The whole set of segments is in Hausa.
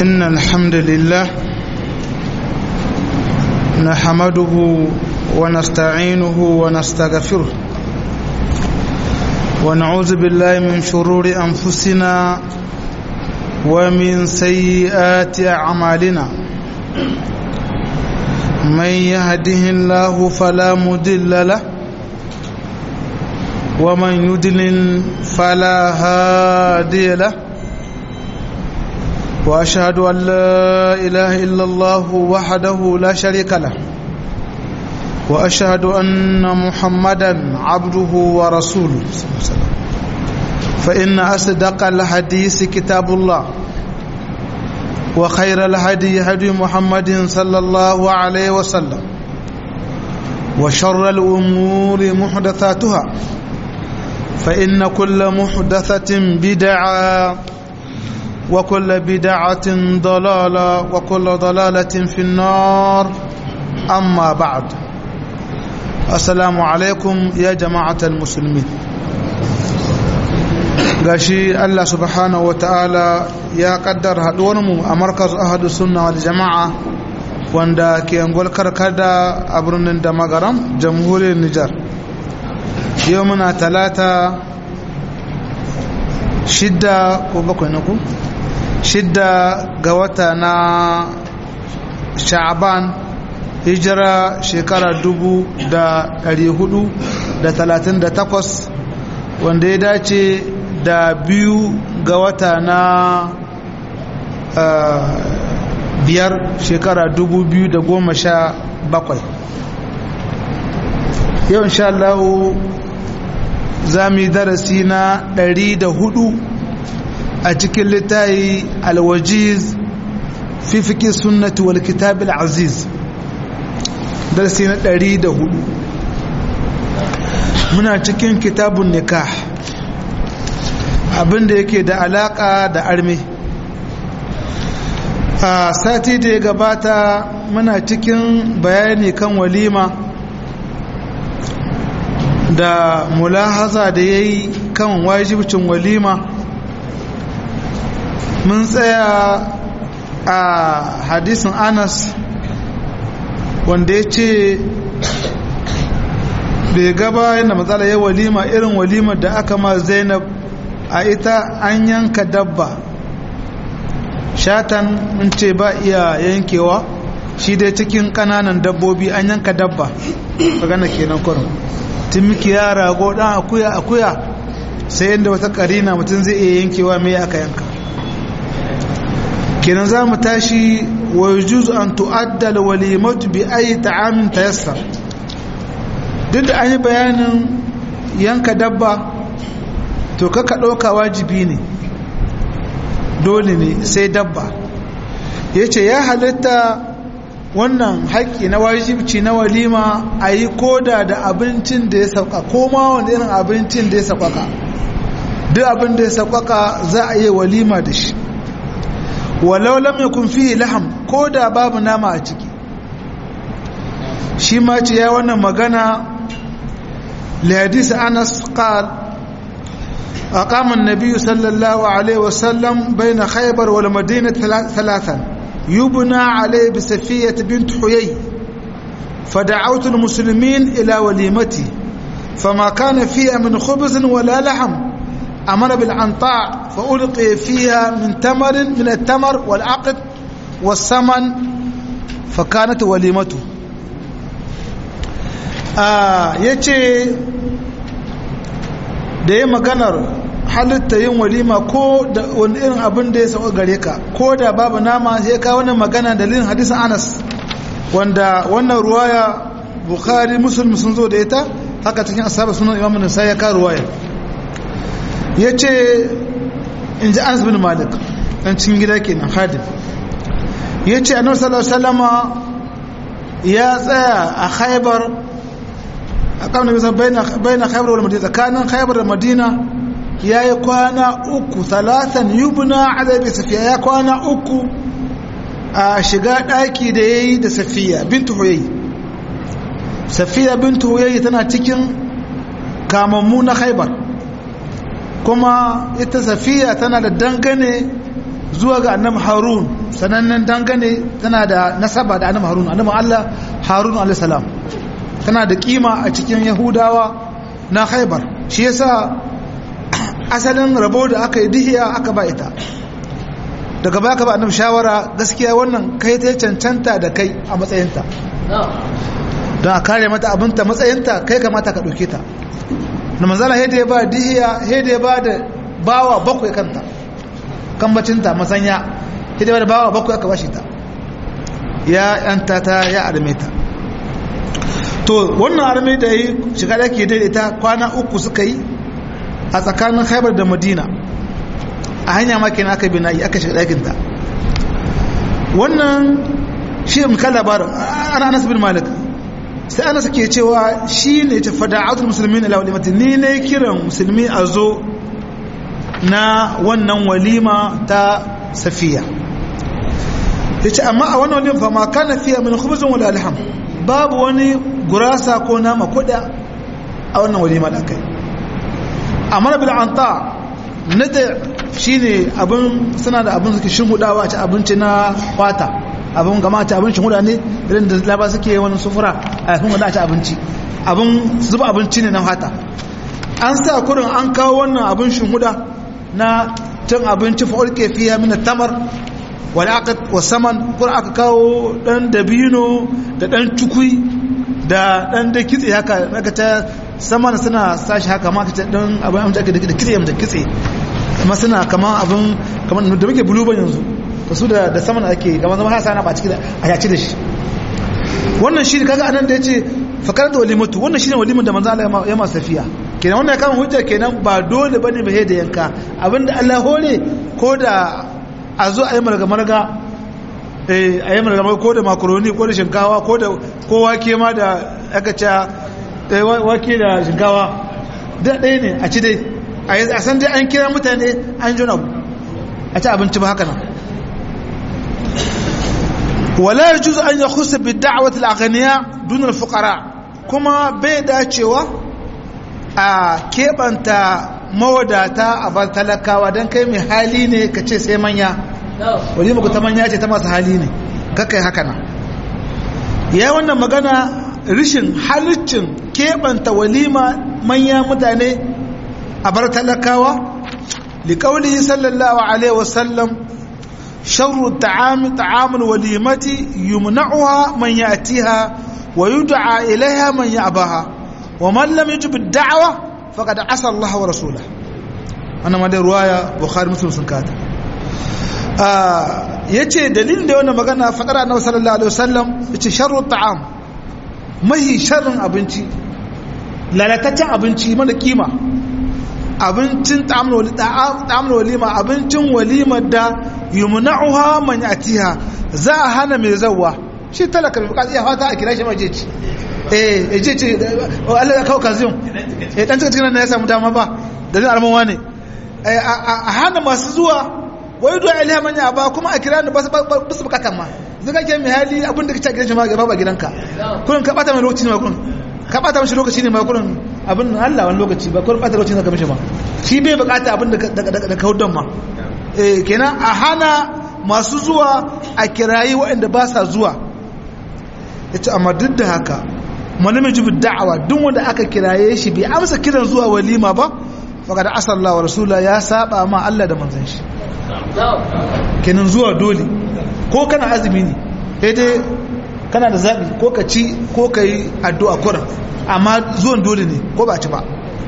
إن الحمد لله نحمده ونستعينه ونستغفره ونعوذ بالله من شرور أنفسنا ومن سيئات أعمالنا من يهده الله فلا مضل له ومن يضلل فلا هادي له واشهد ان لا اله الا الله وحده لا شريك له واشهد ان محمدا عبده ورسوله فان اصدق الحديث كتاب الله وخير الهدي هدي محمد صلى الله عليه وسلم وشر الامور محدثاتها فإن كل محدثة بدعة وكل بدعة ضلالة وكل ضلالة في النار أما بعد السلام عليكم يا جماعة المسلمين gashi Allah subhanahu wa ta'ala ya kaddar haɗuwarmu a markaz ahadu sunna wal jama'a wanda ke angol karkada a birnin da magaram jamhuriyar Nijar yau muna talata shidda ko bakwai na ku shidda ga wata na sha'aban hijira shekara dubu da ɗari hudu da talatin da takwas wanda ya dace da biyu ga wata na biyar shekara dubu biyu da goma sha bakwai yau insha Allah za mu yi darasi na ɗari da hudu a cikin littayi alwajiz fi fiƙi sunnati wal kitabil aziz darasi na ɗari da hudu muna cikin kitabun nikah abinda yake da alaƙa da arme a sati da ya gabata muna cikin bayani kan walima da mulahaza da ya yi kan wajibcin walima mun tsaya a hadisin anas wanda ya ce bai gaba yadda matsala ya walima irin walimar da aka ma zainab a ita an yanka dabba shatan mun ce ba iya yankewa shi dai cikin kananan dabbobi an yanka dabba magana kenan kurin tun miki ya rago dan akuya akuya sai yadda wata karina mutum zai iya yankewa mai aka yanka kenan za mu tashi wa yujuzu an tu'addal walimatu bi ayi ta'amin tayassar duk da an yi bayanin yanka dabba to kaka ɗauka wajibi ne dole ne sai dabba ya ce ya halitta wannan haƙƙi na wajibci na walima a yi koda da abincin da ya sauka ko ma wanda irin abincin da ya saukaka duk abin da ya saukaka za a yi walima da shi walau lam yakun fihi laham ko da babu nama a ciki shi ma ce ya wannan magana li hadisi Anas qal أقام النبي صلى الله عليه وسلم بين خيبر والمدينة ثلاثا يبنى عليه بسفية بنت حيي فدعوت المسلمين إلى وليمتي فما كان فيها من خبز ولا لحم أمر بالعنطاع فألقي فيها من تمر من التمر والعقد والسمن فكانت وليمته آه يتي da ya maganar halitta yin walima ko da wani irin abin da ya sauka gare ka ko da babu nama sai ka wani magana dalilin hadisin anas wanda wannan ruwaya bukhari musulmi sun zo da ita haka cikin asabar sunan imam nisa ya ka ruwaya ya ce in ji anas bin malik ɗan cikin gida kenan hadim ya ce annabi sallallahu alaihi ya tsaya a khaybar a kan da bisa bayan khaybar wal madina tsakanin khaybar da madina ya yi kwana uku talatan yubna adabi safiya ya kwana uku a shiga ɗaki da ya yi da safiya bintu huyayi safiya bintu huyayi tana cikin kamammu na khaybar kuma ita safiya tana da dangane zuwa ga annabi harun sanannen dangane tana da nasaba da annabi harun annabi Allah harun alayhi salam tana da kima a cikin yahudawa na khaybar shi yasa asalin rabo da aka yi dihiya aka ba ita daga baya ka ba annabi shawara gaskiya wannan kai ta cancanta da kai a matsayinta don a kare mata abinta matsayinta kai kamata ka ɗauke ta na manzala hede ya ba dihiya hede ya ba da bawa bakwai kanta kambacinta masanya hede ya ba da bawa bakwai aka bashi ta ya yanta ta ya arme ta to wannan arme da yi shiga da ke daidaita kwana uku suka yi a tsakanin haibar da madina a hanya makin aka bi na'i aka shiga ɗakinta wannan shi muka labarin ana anas bin malik sai anas ke cewa shi ne ta fada'atul musulmi na walimati ni ne kiran musulmi a zo na wannan walima ta safiya ya ce amma a wannan walima fa ma kana fiya min khubzun wala alham babu wani gurasa ko nama kuda a wannan walima da kai amma bil anta nada shine abin suna da abin suke shinhudawa a ci abinci na kwata abin gama ci abin shinhuda ne irin da laba suke wani sufura a yakin wanda a ci abinci abin zuba abinci ne na fata an sa kurin an kawo wannan abin shinhuda na cin abinci fa'ul kefiya mina tamar wani aka wasaman kurin aka kawo dan dabino da dan cukui da dan da kitse haka aka ta saman suna sashi haka ma ka ce dan abin amince ake da kitse da kitse kuma suna kama abin kamar da muke buluban yanzu to su da saman ake kamar zama hasa na ba ciki a yaci da shi wannan shi kaga anan da yace fakar da walimatu wannan shine walimin da manzo Allah ya masa safiya kenan wannan kan hujja kenan ba dole bane ba da yanka abinda Allah hore ko da a zo a yi marga marga eh a yi marga marga ko da makaroni ko da shinkawa ko da ko wake ma da aka ce wake da shinkawa da ɗaya ne a ci dai a san dai an kira mutane an jona a ci abinci ba haka nan wala yajuz an yakhusa bi da'wati al-aghniya dun al-fuqara kuma bai dacewa a kebanta mawadata a bar talakawa dan kai mai hali ne ka ce sai manya walima ku ta manya ce ta masu hali ne kakai haka nan ya wannan magana rishin halicin kebanta walima manya mutane a bar talakawa liƙauli sallallahu alaihi wasallam sharru ta'ami ta'amul walimati yumna'uha man ya'tiha wa yud'a ilaiha man ya'baha wa man lam yujib ad-da'wa faqad asa Allah wa rasulahu wannan ma dai ruwaya bukhari muslim sun kata yace dalilin da wannan magana fadar annabi sallallahu alaihi wasallam yace sharru ta'am mahi sharrin abinci lalataccen abinci mana kima abincin ta'amul walima abincin walimar da yumna'uha man yatiha za a hana mai zawa shi talaka mai bukaci ya fata a kira shi maje ci eh je ce Allah ya kawo kazin eh dan cikin nan ya samu dama ba da zai almanwa ne a hana masu zuwa wai du'a ilaha man ya ba kuma a kira ni ba su bukatan ma zaka ke mai hali abin da kace gidan shi ma ga ba gidanka kullun ka bata mai lokaci ne ma kullun ka bata mishi lokaci ne ma kullun abin Allah wani lokaci ba kullun bata lokaci ne ka mishi ma shi bai bukata abin da da ka hudan ma eh kenan a hana masu zuwa a kirayi waɗanda ba sa zuwa yace amma duk da haka malamin jibi da'awa duk wanda aka kiraye shi bai amsa kiran zuwa walima ba faqad asalla wa rasula ya saba ma Allah da manzon shi kenan zuwa dole ko kana azumi ne sai dai kana da zabi ko ka ci ko ka yi addu'a kuran amma zuwan dole ne ko ba ci ba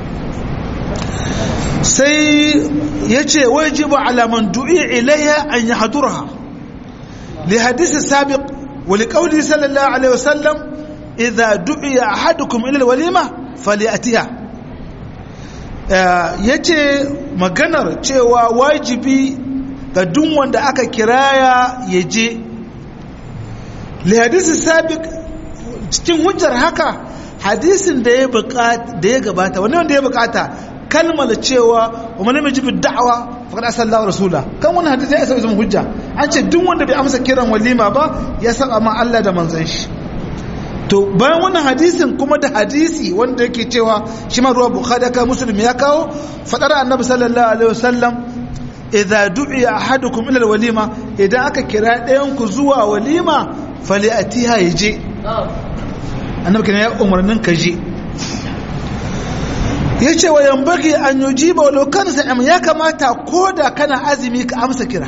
sai ya ce wajibu alaman du'i ilayya an yi hadurha li hadisi sabiq wa li qawli sallallahu alaihi wasallam idza du'iya ahadukum ila alwalima falyatiha yace maganar cewa wajibi ga duk wanda aka kiraya ya je li hadisi sabiq cikin hujjar haka hadisin da ya da ya gabata wani wanda ya bukata kalmar cewa wa man yajibu da'wa faqad asallahu rasula kan wannan hadisi ya zama hujja an ce duk wanda bai amsa kiran walima ba ya saba ma Allah da manzon shi to bayan wannan hadisin kuma da hadisi wanda yake cewa shi ma ruwa bukhari ka muslim ya kawo fadar annabi sallallahu alaihi wasallam idza du'iya ahadukum ila walima idan aka kira ɗayan ku zuwa walima fali'atiha yaje annabi kana ya umarnin ka je yace wa yambagi an yujiba walau kana sa'im ya kamata koda kana azumi ka amsa kira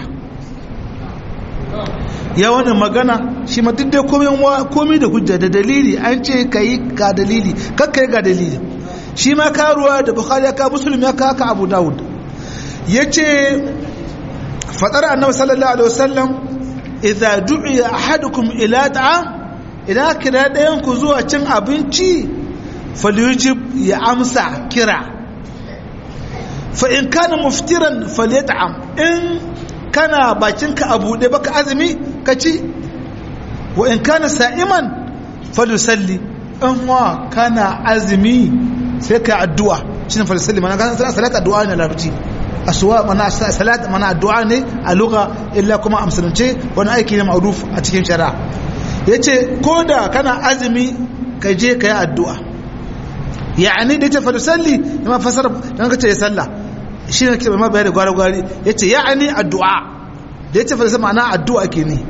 ya wannan magana shi ma duk dai komai da hujja da dalili an ce ka yi ga dalili kakka yi ga dalili shi ma karuwa da bukhari ya ka musulun ya ka abu dawud ya ce faɗar annabi sallallahu alaihi wasallam idza du'iya ahadukum ila ta'am idan kira ɗayan ku zuwa cin abinci falyujib ya amsa kira fa in kana muftiran falyat'am in kana bakinka a buɗe baka azumi ka ci wa in kana sa'iman falusalli in wa kana azumi sai ka addu'a shi ne falusalli mana kan salat addu'a ne larabci asuwa mana salat mana addu'a ne a lugha illa kuma a musulunce wani aiki ne ma'ruf a cikin shari'a yace ko da kana azumi ka je ka yi addu'a ya'ani da yace falusalli ma fasara dan ka ce sallah shi ne ke ma bayani gwari-gwari ya ce ya ani addu'a da ya ce falisa ma'ana addu'a ke ne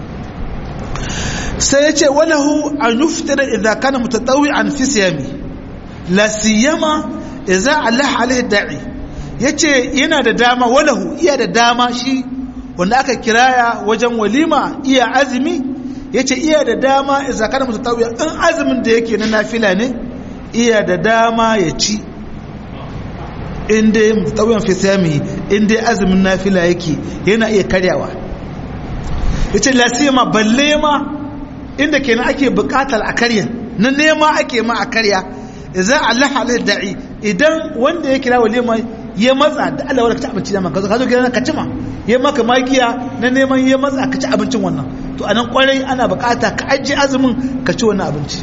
sai ya ce walahu an yi fitar idan kana mutattawi an fi siyami la siyama idan Allah alaihi da'i ya ce yana da dama walahu iya da dama shi wanda aka kiraya wajen walima iya azumi ya ce iya da dama idan kana mutattawi in azumin da yake na nafila ne iya da dama ya ci inda tsawon fisami inda azumin nafila yake yana iya karyawa ya ce lasima balle ma inda kenan ake bukatar a karya na nema ake ma a karya idan Allah alaihi da'i idan wanda ya kira walima ya matsa da Allah wala ka ci abinci da maka ka zo gidan ka ci ma ya maka makiya na neman ya matsa ka ci abincin wannan to anan kwarai ana bukata ka ajiye azumin ka ci wannan abinci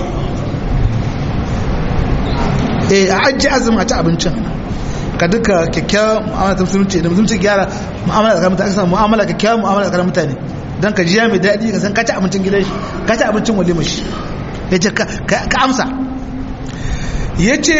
eh a ajiye azumin a ci abincin ka duka kyakkyawar mu'amala ta musulunci da musulunci gyara mu'amala da mutane ka mu'amala kyakkyawar mu'amala da mutane don ka jiya mai daɗi ka san ka ci abincin gidan shi ka ci abincin walima shi ya ce ka amsa ya ce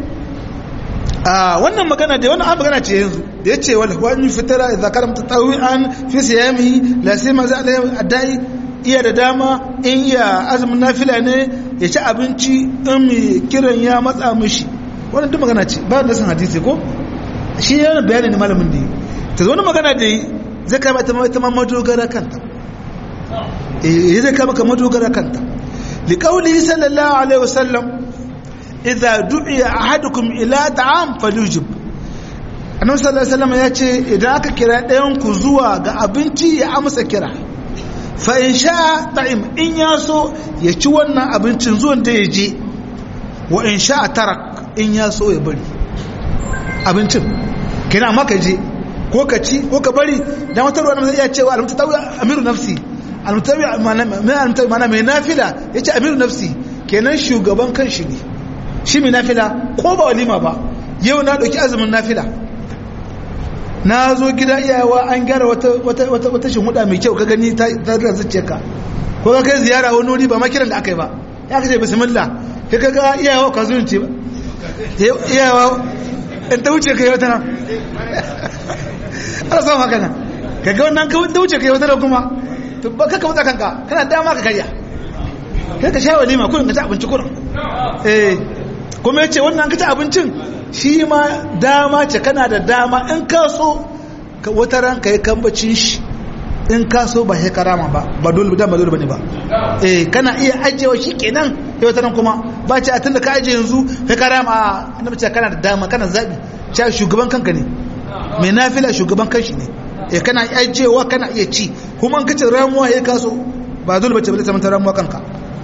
a wannan magana da wannan magana ce yanzu da ya ce wal wani fitara idza karam tatawi'an fi siyami la sai ma za a dai iya da dama in iya azumin nafila ne ya ci abinci in mai kiran ya matsa mishi wannan duk magana ce ba da san hadisi ko shi yana bayani ne malamin da yi ta zo wani magana da yi zai kama ita ita ma madogara kanta eh zai kama ka madogara kanta liqauli sallallahu alaihi wasallam idza du'iya ahadukum ila ta'am falyujib annabi sallallahu alaihi wasallam ya ce idan aka kira ɗayan ku zuwa ga abinci ya amsa kira fa in sha ta'im in ya so ya ci wannan abincin zuwan da ya je wa in sha tarak in ya so ya bari abincin kina maka je ko ka ci ko ka bari dan wata ruwa zai iya cewa almutawi amiru nafsi almutawi mana mai nafila yace amiru nafsi kenan shugaban kanshi ne shi mai nafila ko ba walima ba yau na dauki azumin nafila na zo gida iyawa an gyara wata wata wata wata shinhuda mai kyau ka gani ta ta zuciya ka ko ka kai ziyara wani wuri ba makiran da aka yi ba ya kace bismillah kai ka ga iyawa ka zunce ba iyawa in ta wuce kai wata nan ana samun haka nan ka ga wannan ka ta wuce kai wata nan kuma to ba ka wuta kanka kana dama ka karya kai ka sha walima kurin ka ci abinci kurin eh kuma ya ce wannan ka ci abincin shi ma dama ce kana da dama in ka so wata ran ka yi kambacin shi in ka so ba sai karama ba ba dole ba dole bane ba eh kana iya ajewa shi kenan sai wata ran kuma ba ce a tunda ka aje yanzu sai karama annabi ce kana da dama kana zabi ce shugaban kanka ne mai nafila shugaban kanshi ne eh kana ajewa kana iya ci kuma in kace ramuwa ya kaso ba dole bace ba ta manta ramuwa kanka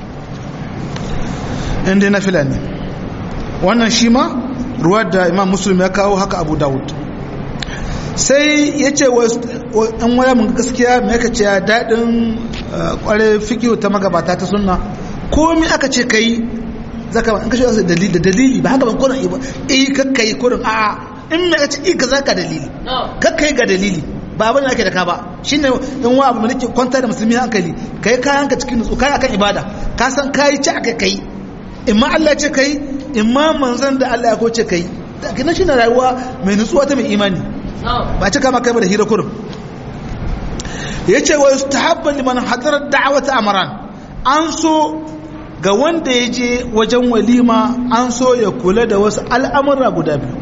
in dai nafila ne wannan shi ma ruwar da imam muslim ya kawo haka abu dawud sai ya ce an waya mun gaskiya mai ka ce daɗin ƙware fikiyo ta magabata ta sunna komi aka ce ka yi zaka an kashe wasu dalili da dalili ba haka ban kurin ba eh kakka yi kurin a'a in mai ka ce eh ka zaka dalili kakka yi ga dalili ba abin da ake da ka ba shine in wa abu da nake kwanta da musulmi hankali kai kayan ka cikin nutsu kai akan ibada ka san kai ci aka kai in ma Allah ce kai in ma manzon da Allah ya ko ce kai kina shi na rayuwa mai nutsuwa ta mai imani ba cika maka ba da hira kurum ya ce wa yustahabba liman hadara da'awata amran an so ga wanda ya je wajen walima an so ya kula da wasu al'amura guda biyu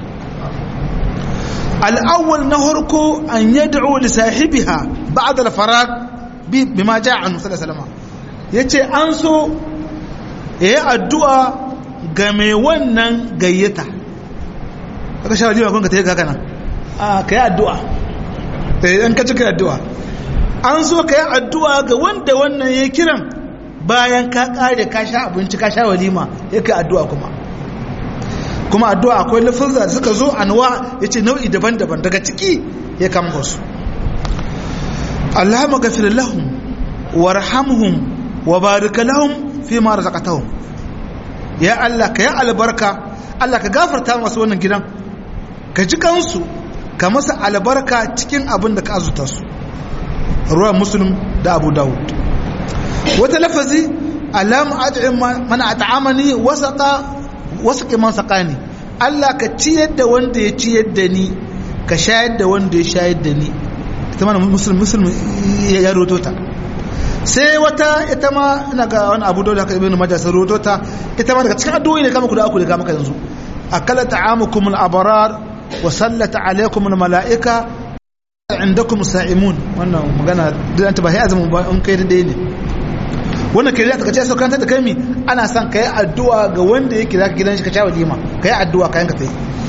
al'awwal na harko an yad'u li sahibiha ba'da al-farag bima ja'a anhu sallallahu alaihi wasallam yace an so yayi addu'a ga mai wannan gayyata aka sha walima kun ka tayi haka nan a kai addu'a eh an ka cika addu'a an so kai addu'a ga wanda wannan yayi kiran bayan ka kare ka sha abinci ka sha walima yake addu'a kuma kuma addu'a akwai lafazza da suka zo anwa yace nau'i daban-daban daga ciki ya kama su Allahumma ghafir lahum warhamhum wa barik lahum fi ma razaqtahum ya Allah ka ya albarka Allah ka gafarta masu wannan gidan ka ji kansu ka masa albarka cikin abin da ka azuta su ruwan muslim da abu dawud wata lafazi alam ad'im man at'amani wasaqa wasaqi man saqani Allah ka ciyar da wanda ya ciyar da ni ka shayar da wanda ya shayar da ni ita mana muslim muslim ya roto ta sai wata ita ma ina ga wani abu dole haka ibnu majah sai roto ta ita ma daga cikin addu'o'i ne kama ku da aku da kama yanzu akala ta'amukum al-abrar wa sallata alaykum al-mala'ika indakum sa'imun wannan magana dan ta ba sai azumin ba in kai dai ne wannan kai da kace sai kanta da kai mi ana son kai addu'a ga wanda yake zaka gidan shi ka shawo lima kai addu'a kayan ka tai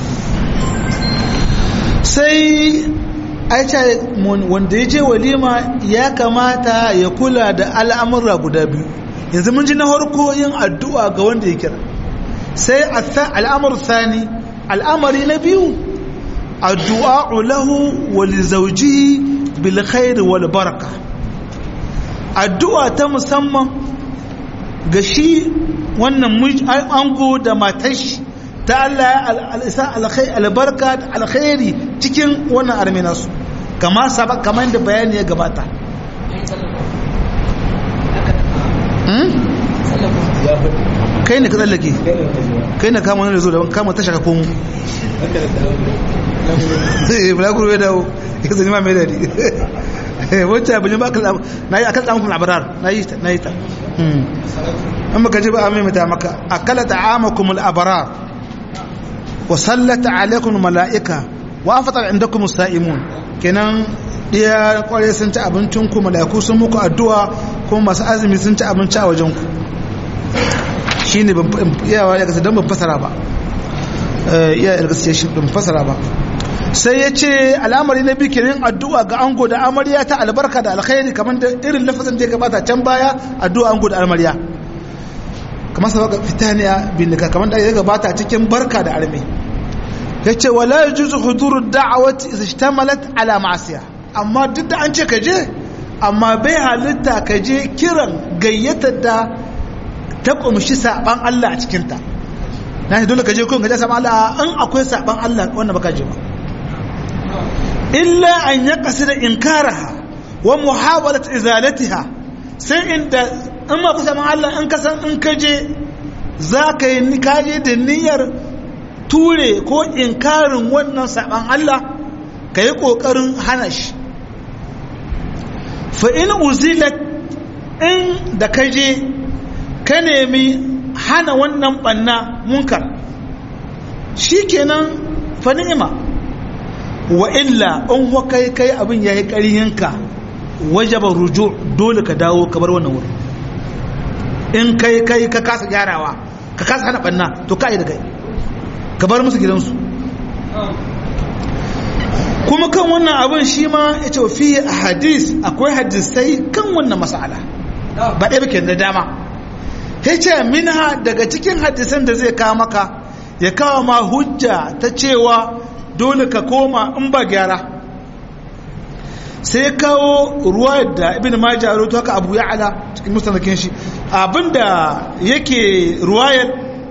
sai aicha wanda ya je walima ya kamata ya kula da al'amura guda biyu yanzu mun ji na harko yin addu'a ga wanda ya kira sai al'amur sani al'amari na biyu addu'a lahu wa li zawjihi bil khair wal baraka addu'a ta musamman ga shi wannan ango da matashi ta Allah al'isa albarka da alkhairi cikin wannan arminasu kama sabak kamar da bayani ya gabata kai ne ka tsallake kai ne kama wani zo da kama tasha ka komo bulaguro ya dawo ya zai ma mai dadi wacce abin ba ka na yi akan tsamun labarar na yi ta na yi ta an maka ji ba a maimata maka akala ta'amakum al-abrar wa sallata alaikum mala'ika wa afatar indakum sa'imun kenan iya kware sun ci abincin ku mala'iku sun muku addu'a kuma masu azumi sun ci abinci a wajen ku shine ban iyawa ya gasa dan ban fasara ba iya ya gasa shi ban fasara ba sai ya ce al'amari na biyu kenan addu'a ga ango da amarya ta albarka da alkhairi kamar da irin lafazin da ya gabata can baya addu'a ango da amarya kamar sabaka fitaniya bin nika kamar da ya gabata cikin barka da arme ya ce wala ya juzu huduru da'awati isa shtamalat ala ma'asiya amma duk da an ce ka je amma bai halitta ka je kiran gayyatar da ta kumshi saban Allah a cikinta na shi dole ka je kun gaje saban Allah in akwai saban Allah wanda baka je ba illa an ya da inkaraha wa muhawalat izalatiha sai inda in ma kusa Allah in ka san in ka je za ka yi kaje da niyyar ture ko inkarin wannan saban Allah ka yi ƙoƙarin hana shi fa in uzilat in da ka je ka nemi hana wannan ɓanna munkar shi kenan fa ni'ima wa illa in wa kai kai abin ya yi ƙarhinka wajaba ruju dole ka dawo ka bar wannan wurin in kai kai ka kasa gyarawa ka kasa hana banna to ka yi da kai ka bar musu gidansu kuma kan wannan abin shi ma ya ce fi hadis akwai hadisai kan wannan mas'ala ba ɗaya bakin da dama ya ce minha daga cikin hadisan da zai kawo maka ya kawo ma hujja ta cewa dole ka koma in ba gyara sai kawo ruwa da ibn majah rawaito haka abu ya'ala cikin musnadin shi abinda yake ruwayar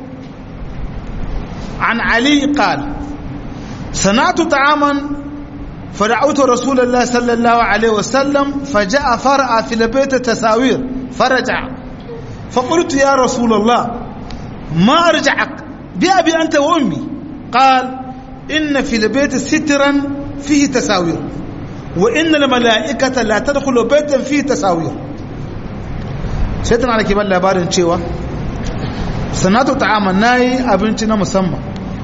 an ali qal sanatu ta'aman فدعوت رسول الله صلى الله عليه وسلم فجاء فرأى في البيت تساوير فرجع فقلت يا رسول الله ما أرجعك بأبي أنت وأمي قال inna fil baiti sitran fihi tasawir wa inna al mala'ikata la tadkhulu baitan fihi tasawir sai tana da ban labarin cewa sanatu ta'ama nayi abinci na musamman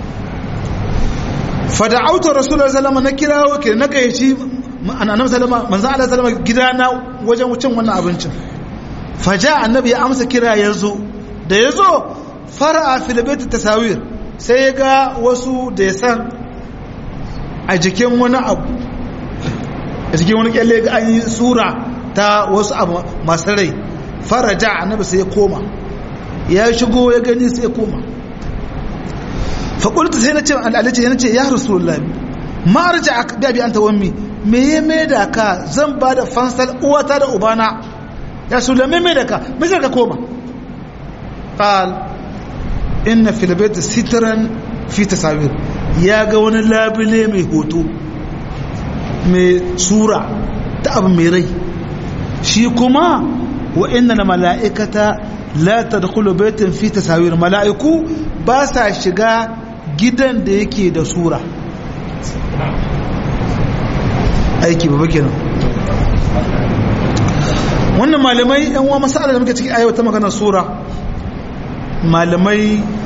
fada'autu rasulullahi sallallahu alaihi wasallam na kirawo ke na gayyaci annabi sallama manzo Allah sallama gidana wajen wucin wannan abincin faja annabi ya amsa kira yazo da yazo fara'a fil bait tasawir sai ga wasu da ya san a jikin wani abu a jikin wani kyalle ga an yi sura ta wasu abu masu rai faraja annabi sai ya koma ya shigo ya gani sai ya koma faƙulta sai na ce al'alace yana ce ya rasulullah ma arja bi abi anta wammi me ya mai da ka zan ba da fansar uwata da ubana ya rasulullah me mai da ka me sai ka koma qal inna fil bayt sitran fi tasawir ya ga wani labule mai hoto mai sura ta abu mai rai shi kuma wa inna na mala'ikata la tadkhulu baytan fi tasawir mala'iku ba sa shiga gidan da yake da sura aiki ba kenan wannan malamai yan uwa masala da muke ciki ayyau ta magana sura malamai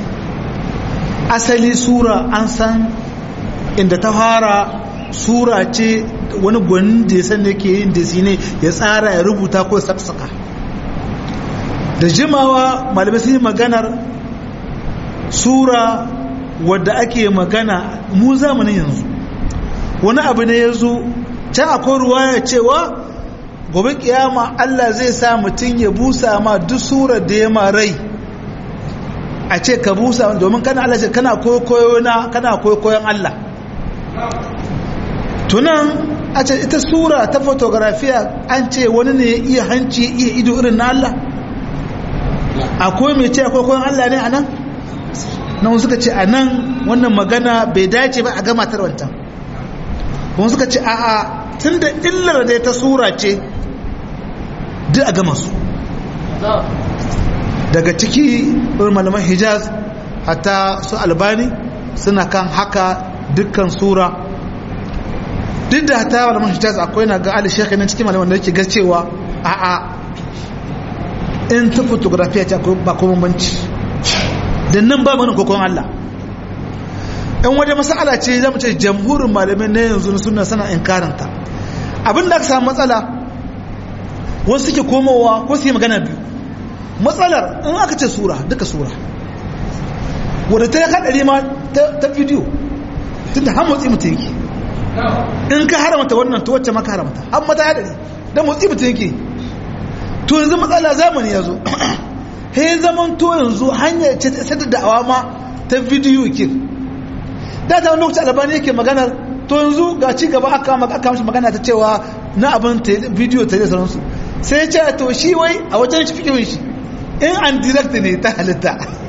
asali sura an san inda ta fara sura ce wani gwanin da ya san da ke yin desi ne ya tsara ya rubuta ko saksaka da jimawa malamai sun yi maganar sura wadda ake magana mu zamanin yanzu wani abu ne ya zo can akwai ruwaya cewa gobe kiyama Allah zai sa mutum ya busa ma duk surar da ya ma rai a ce ka busa domin kana Allah ce kana koyo na kana koyon Allah tunan a ce ita sura ta fotografiya an ce wani ne ya iya hanci ya iya ido irin na Allah akwai mai ce akwai koyon Allah ne a nan nan suka ce a nan wannan magana bai dace ba a gama tarwantan kuma suka ce a'a tun da illar da ta sura ce duk a gama su daga ciki malaman hijaz hatta su albani suna kan haka dukkan sura duk da hatta malaman hijaz akwai na ga ali shekhi nan cikin malaman da yake gacewa a'a in ta fotografiya ce akwai ba kuma banci da nan ba mana kokon Allah in waje masala ce zama ce jamhurin malamai na yanzu na suna sana inkaranta abin da aka samu matsala wasu suke komowa ko su yi magana biyu matsalar in aka ce sura duka sura wadda ta yi haɗari ma ta bidiyo tun da har motsi mutum yake in ka haramta wannan to wacce maka haramta har mata haɗari don motsi mutum yake to yanzu matsala zamani ya zo he zaman to yanzu hanyar ce ta sadar da awama ta bidiyo kin da ta wani lokaci albani yake maganar to yanzu ga ci gaba aka aka mishi magana ta cewa na abin bidiyo ta da sauransu sai ya ce to shi wai a wajen shi fikirin shi in an direct ne ta halitta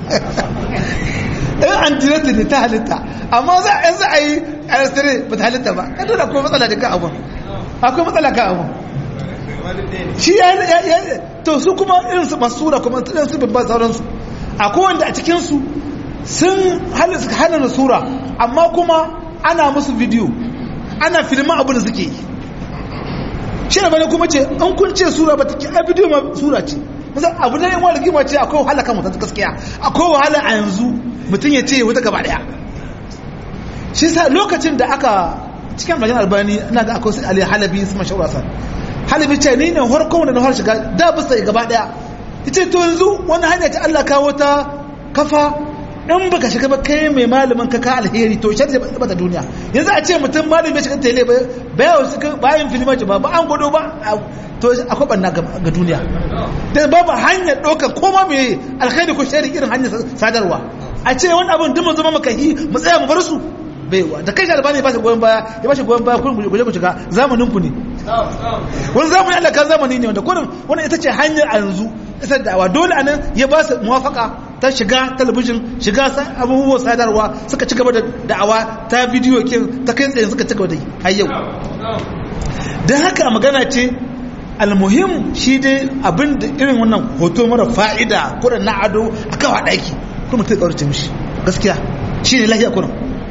in an direct ne ta halitta amma za a yanzu a yi a rastare ba ta halitta ba kan dole akwai matsala da ka abun akwai matsala ka abun shi ya to su kuma irin su masura kuma irin su babban sauransu akwai wanda a cikinsu sun hana sura amma kuma ana musu bidiyo ana filma abu da suke yi shi da bane kuma ce an kun ce sura ba ta ki a bidiyo ma sura ce musan abu na yawan rigima ce akwai wahala kan mutum gaskiya akwai wahala a yanzu mutum ya ce wata gaba daya shi sa lokacin da aka cikin bayan albani ina ga akwai ali halabi su mashawara sa halabi ce ni ne harkon da na har shiga da bisa gaba daya ita to yanzu wani hanya ta Allah kawo ta kafa in baka shiga ba kai mai malamin ka ka alheri to shar zai bata duniya yanzu a ce mutum malamin shiga tele ba bayan su bayan filmaci ba ba an gwado ba to akwai banna ga duniya da babu hanyar ɗaukar koma mai alheri ko shari irin hanyar sadarwa a ce wani abin duk mu zama makahi mu tsaya mu bar su baiwa da kai albani ba shi goyon baya ya ba shi goyon baya kun guje ku shiga zamanin ku ne wani zamani Allah kan zamani ne wanda kurin wani ita ce hanyar a yanzu isar da'awa dole a nan ya ba su muwafaka ta shiga talabijin shiga abubuwan sadarwa suka ci gaba da da'awa ta bidiyo kin ta kai tsaye suka ci gaba da yi har yau don haka magana ce almuhim shi dai abin da irin wannan hoto mara fa'ida kurin na ado a kawa ɗaki kuma ta ƙaurace mishi gaskiya shi ne lahiya kurin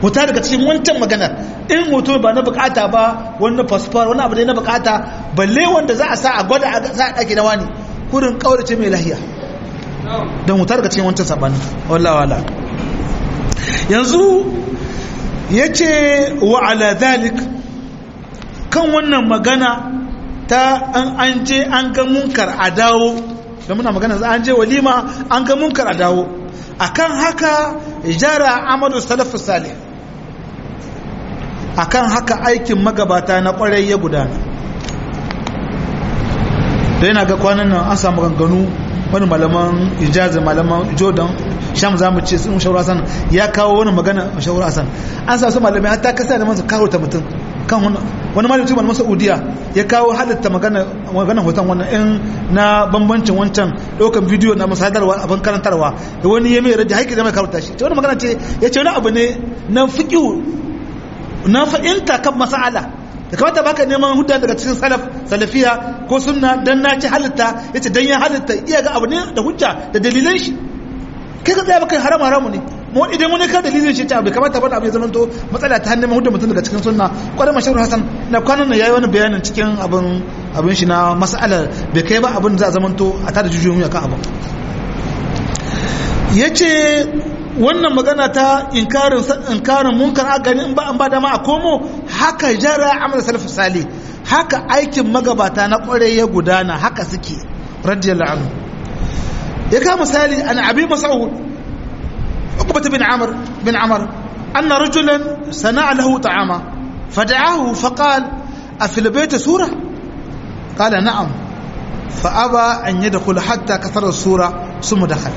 huta daga cikin wancan maganar in hoto ba na bukata ba wani fasfar wani abu ne na bukata balle wanda za a sa a gwada a sa a ɗaki na wani kurin ƙaurace mai lahiya don huta daga cikin wancan sabanin wallawa wala yanzu ya ce wa ala zalik kan wannan magana ta an an je an ga munkar a dawo da muna magana za an je walima an ga munkar a dawo akan haka jara amadu salafu salih akan haka aikin magabata na kwarai ya gudana da yana ga kwanan nan an samu ganganu wani malaman ijazin malaman jordan sham za mu ce sun shawara san ya kawo wani magana shawara san an sa su malamai hatta kasa da masu kawo ta mutum kan wani malamin tuban masa udiya ya kawo halitta magana hoton wannan in na bambancin wancan ɗaukan bidiyo na masadarwa abin karantarwa da wani ya mai rajin haiki da mai karuta shi wani magana ce ya ce wani abu ne na fiƙiu na fahimta kan masala da kamata baka neman hudda daga cikin salaf salafiya ko sunna dan na ci halitta yace dan ya halitta iya ga abu ne da hujja da dalilan shi kai ka tsaya baka haram haramu ne mu idan wani ka dalilin shi ta bai kamata ba abu ya zama to matsala ta hannun hudda mutum daga cikin sunna kwarai mashahur hasan na kwanan nan yayi wani bayanin cikin abin abin shi na mas'alar bai kai ba abin za a zama to a tada jujuyoyi akan abin yace wannan magana ta inkarin inkarin munkar a gani in ba an ba dama a komo haka jara amal salaf sali haka aikin magabata na kware ya gudana haka suke radiyallahu anhu ya ka misali an abi mas'ud uqbah bin amr bin amr anna rajulan sana'a lahu ta'ama fada'ahu faqal afi albayt sura qala na'am فأبى أن يدخل حتى كثر السورة ثم دخل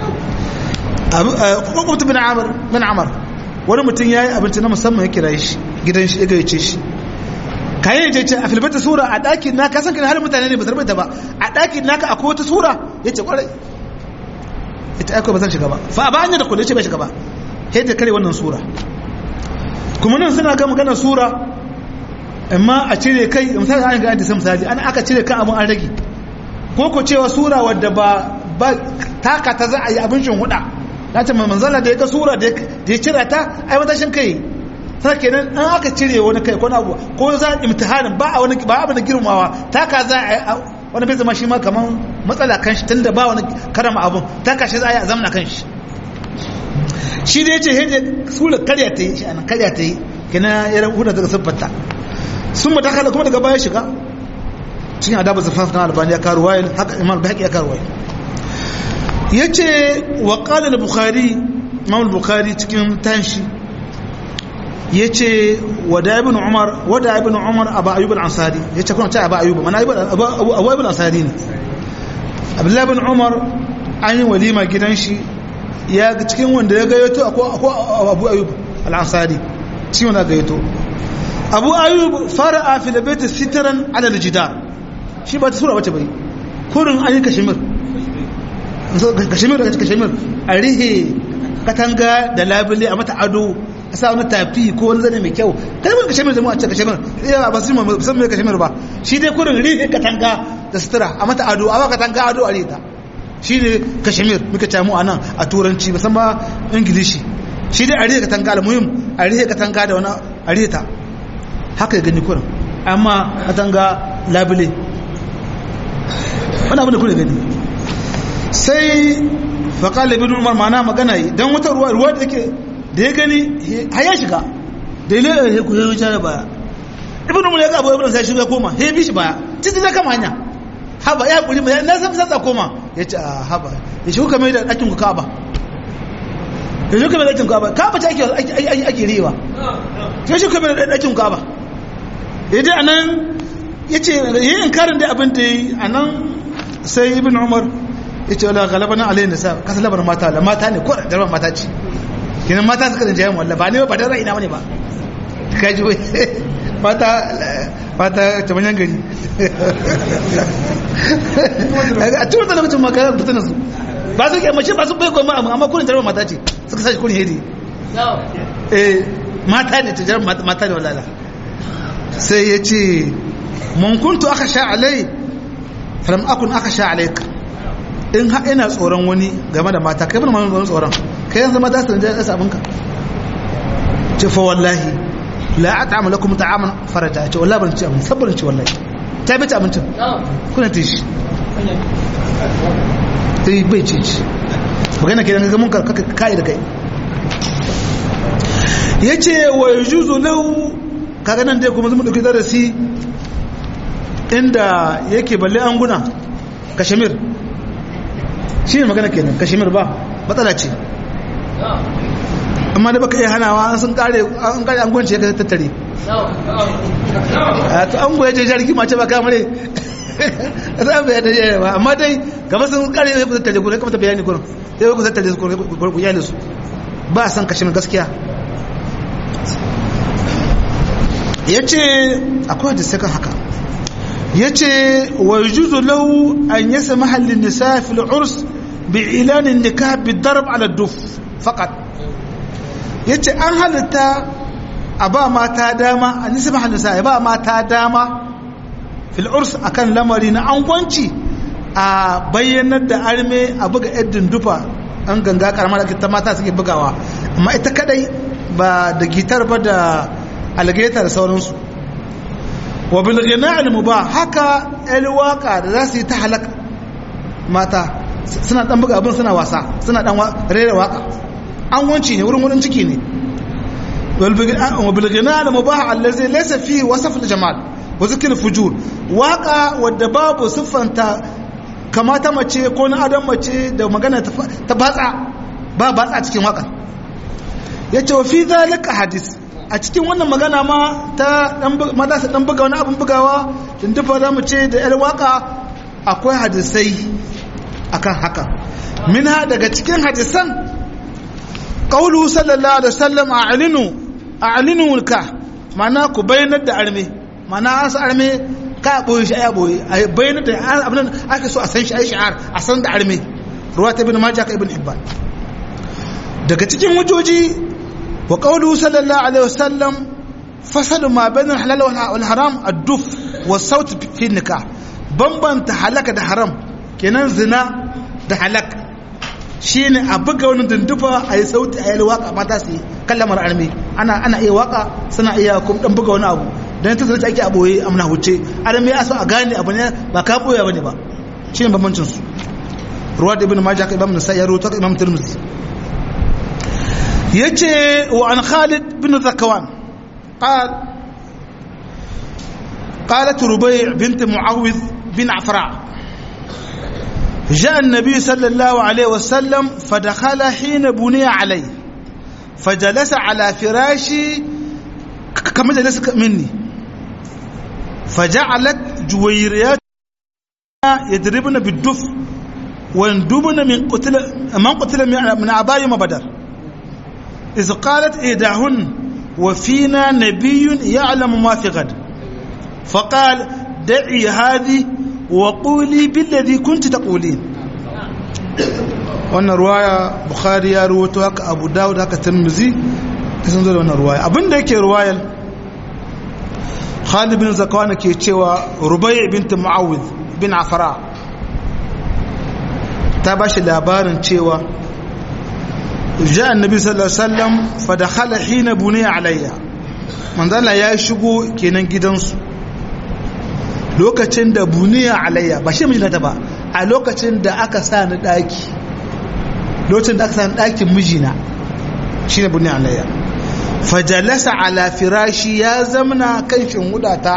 hukumtu bin amur bin amur wani mutum ya yi abinci na musamman ya kira shi gidan shi ya gayyace shi kayan ya ce a filibata sura a ɗakin na kasan kan halin mutane ne ba sarbaita ba a ɗakin naka akwai wata sura ya ce kwarai ita aiko ba zan shiga ba fa ba an yi da kudu ce bai shiga ba sai ta kare wannan sura kuma nan suna ga maganar sura amma a cire kai misali an ga an ta misali an aka cire kan abin an rage ko ko cewa sura wadda ba taka ta za a yi abin shin huda na ce manzala da ya ga sura da ya cira ta ai matashin kai sai kenan an aka cire wani kai ko na abu ko za imtihanin ba a wani ba abin da girmawa taka za a wani bai zama shi ma kaman matsala kan shi tunda ba wani karama abun taka shi za a yi a zamana kan shi shi da ya ce hede sura karya ta yi shi anan karya ta yi kenan ya rahuda daga siffarta sun mata kala kuma daga baya shiga cikin adabu zafaf na albani ya karu wayil haka imam bihaqi ya karu wayil yace wa qala al-bukhari imam al-bukhari cikin tanshi yace wada ibn umar wada ibn umar aba ayyub al-ansari yace kuma ta aba ayyub mana ayyub abu ayyub al-ansari ne abdullah ibn umar an yi walima gidan shi ya cikin wanda ya gayyato akwai abu ayyub al-ansari shi wanda gayyato abu ayyub fara'a fil bayt sitran ala al-jidar shi ba ta sura wace bai kurin an yi kashimir kashimir da kashimir a rihe katanga da labule a mata ado a sa wani tafi ko wani zane mai kyau kalmar kashimir zama a ce kashimir ya ba su san mai kashimir ba shi dai kurin rihe katanga da sutura a mata ado a ba katanga ado a rita shi ne kashimir muka camu a nan a turanci musamman ingilishi shi dai a rihe katanga almuhim a rihe katanga da wani a rita haka ya gani kurin amma katanga labule wani abin da kuna gani sai faƙali bin umar mana magana yi don wata ruwa ruwa da ke da ya gani har ya shiga da ya lera ya kuwa wuce da baya ibn umar ya ga abu ibn sai shiga koma ya bi shi baya titi na kama hanya haba ya kuri mai na san sansa koma ya ce a haba ya shi kuka mai da ɗakin ku kaba ya shi kuka mai da ɗakin kaba kaba ta ake ake riwa ya shi kuka mai da ɗakin kaba ya je a nan ya ce yi inkarin da abin da yi a nan sai ibn umar ya ce wala galaba na alayin da sa kasa labar mata da mata ne ko da mata ce kinan mata suka da jayen wallah ba ne ba da ra'ina wani ba kaji wai mata mata ta manyan gari a cikin wata lokacin makarar da tana su ba su ke mace ba su bai goma amma kurin jarumar mata ce suka sashi kurin hedi eh mata ne ta jarumar mata ne walala sai ya ce mun kuntu aka sha alai falam akun aka sha alaik in ha ina tsoron wani game da mata kai bana wani tsoron kai yanzu mata su da yasa abinka ce fa wallahi la at'amu lakum ta'aman faraja ce wallahi ban ci abin sabbarin ci wallahi ta bi ci abincin kuna ta shi eh bai ci ci magana kenan ga mun ka kai da kai yace wa yujuzu lahu kaga nan dai kuma zan dauki darasi inda yake balle anguna kashmir shi ne magana kenan kashmir ba matsala ce amma da baka iya hanawa an sun kare an kare angon ce ka tattare a to ango ya je jarki mace ba kamare za mu yadda ya ba amma dai gaba sun kare ne ku tattare ku ne kuma ta bayani gurin sai ku tattare su ku yale su ba san kashmir gaskiya yace akwai da saka haka yace wa yujuzu lahu an yasmaha lin nisa fil urs bi ilan an nikah bi darb ala duf faqat yace an halitta a ba mata dama an yasmaha lin nisa ya ba mata dama fil urs akan lamari na angwanci a bayyanar da arme a buga yaddin dufa an ganga karamar da ta mata suke bugawa amma ita kadai ba da gitar ba da algaita da sauransu wa bilgina al-mubah haka el waka da za su yi ta halaka mata suna dan buga abin suna wasa suna dan rera waka an wanci ne wurin wurin ciki ne wa bilgina al-mubah allazi laysa fi wasf al-jamal wa zikr fujur waka wadda babu siffanta kamata mace ko na adam mace da magana ta batsa ba batsa cikin waka yace wa fi zalika hadis a cikin wannan magana ma ta mata su dan buga wani abin bugawa tuntufa za mu ce da yar waka akwai hadisai akan haka minha daga cikin hadisan qawlu sallallahu alaihi wasallam a'linu a'linu ka mana ku bayyana da arme mana an sa arme ka boye shi aya boye a bayyana da abin ake so a san shi ai shi'ar a san da arme ruwa ta ibn majah ka ibn hibban daga cikin wajoji وقوله صلى الله عليه وسلم فصل ما بين الحلال والحرام الدف والصوت في النكاح بمبن تحلك ده حرام kenan zina da halak shine a buga wani dundufa a yi sauti a yi waka mata su yi kallamar armi ana ana iya waka suna iya kuma dan buga wani abu dan ta zai ake a boye amna huce armi ya so a gane abu ne ba ka boye bane ba shine bambancin su ruwa da ibn majah ka imam nasai ya rawaito ka imam tirmidhi يجي وعن خالد بن ذكوان قال قالت ربيع بنت معوذ بن عفراء جاء النبي صلى الله عليه وسلم فدخل حين بني عليه فجلس على فراشي كما جلس مني فجعلت جويريات يضربن بالدف ويندبن من قتل من قتل من عباية بدر إذ قالت إيداهن وفينا نبي يعلم ما في غد فقال دعي هذه وقولي بالذي كنت تقولين wannan ruwaya bukhari ya ruwato haka abu dawud haka tirmizi sun zo da wannan ruwaya abinda yake ruwayar khalid bin zakawana ke cewa rubai bint mu'awid bin afara ta bashi labarin cewa جاء النبي صلى الله عليه وسلم فدخل حين بني علي من ذا ya shigo kenan gidansu lokacin da buniya alayya ba shi mijinata ba a lokacin da aka sa ni daki lokacin da aka sa ni dakin mijina shine buniya alayya fajalasa ala firashi ya zamna kan shinhudata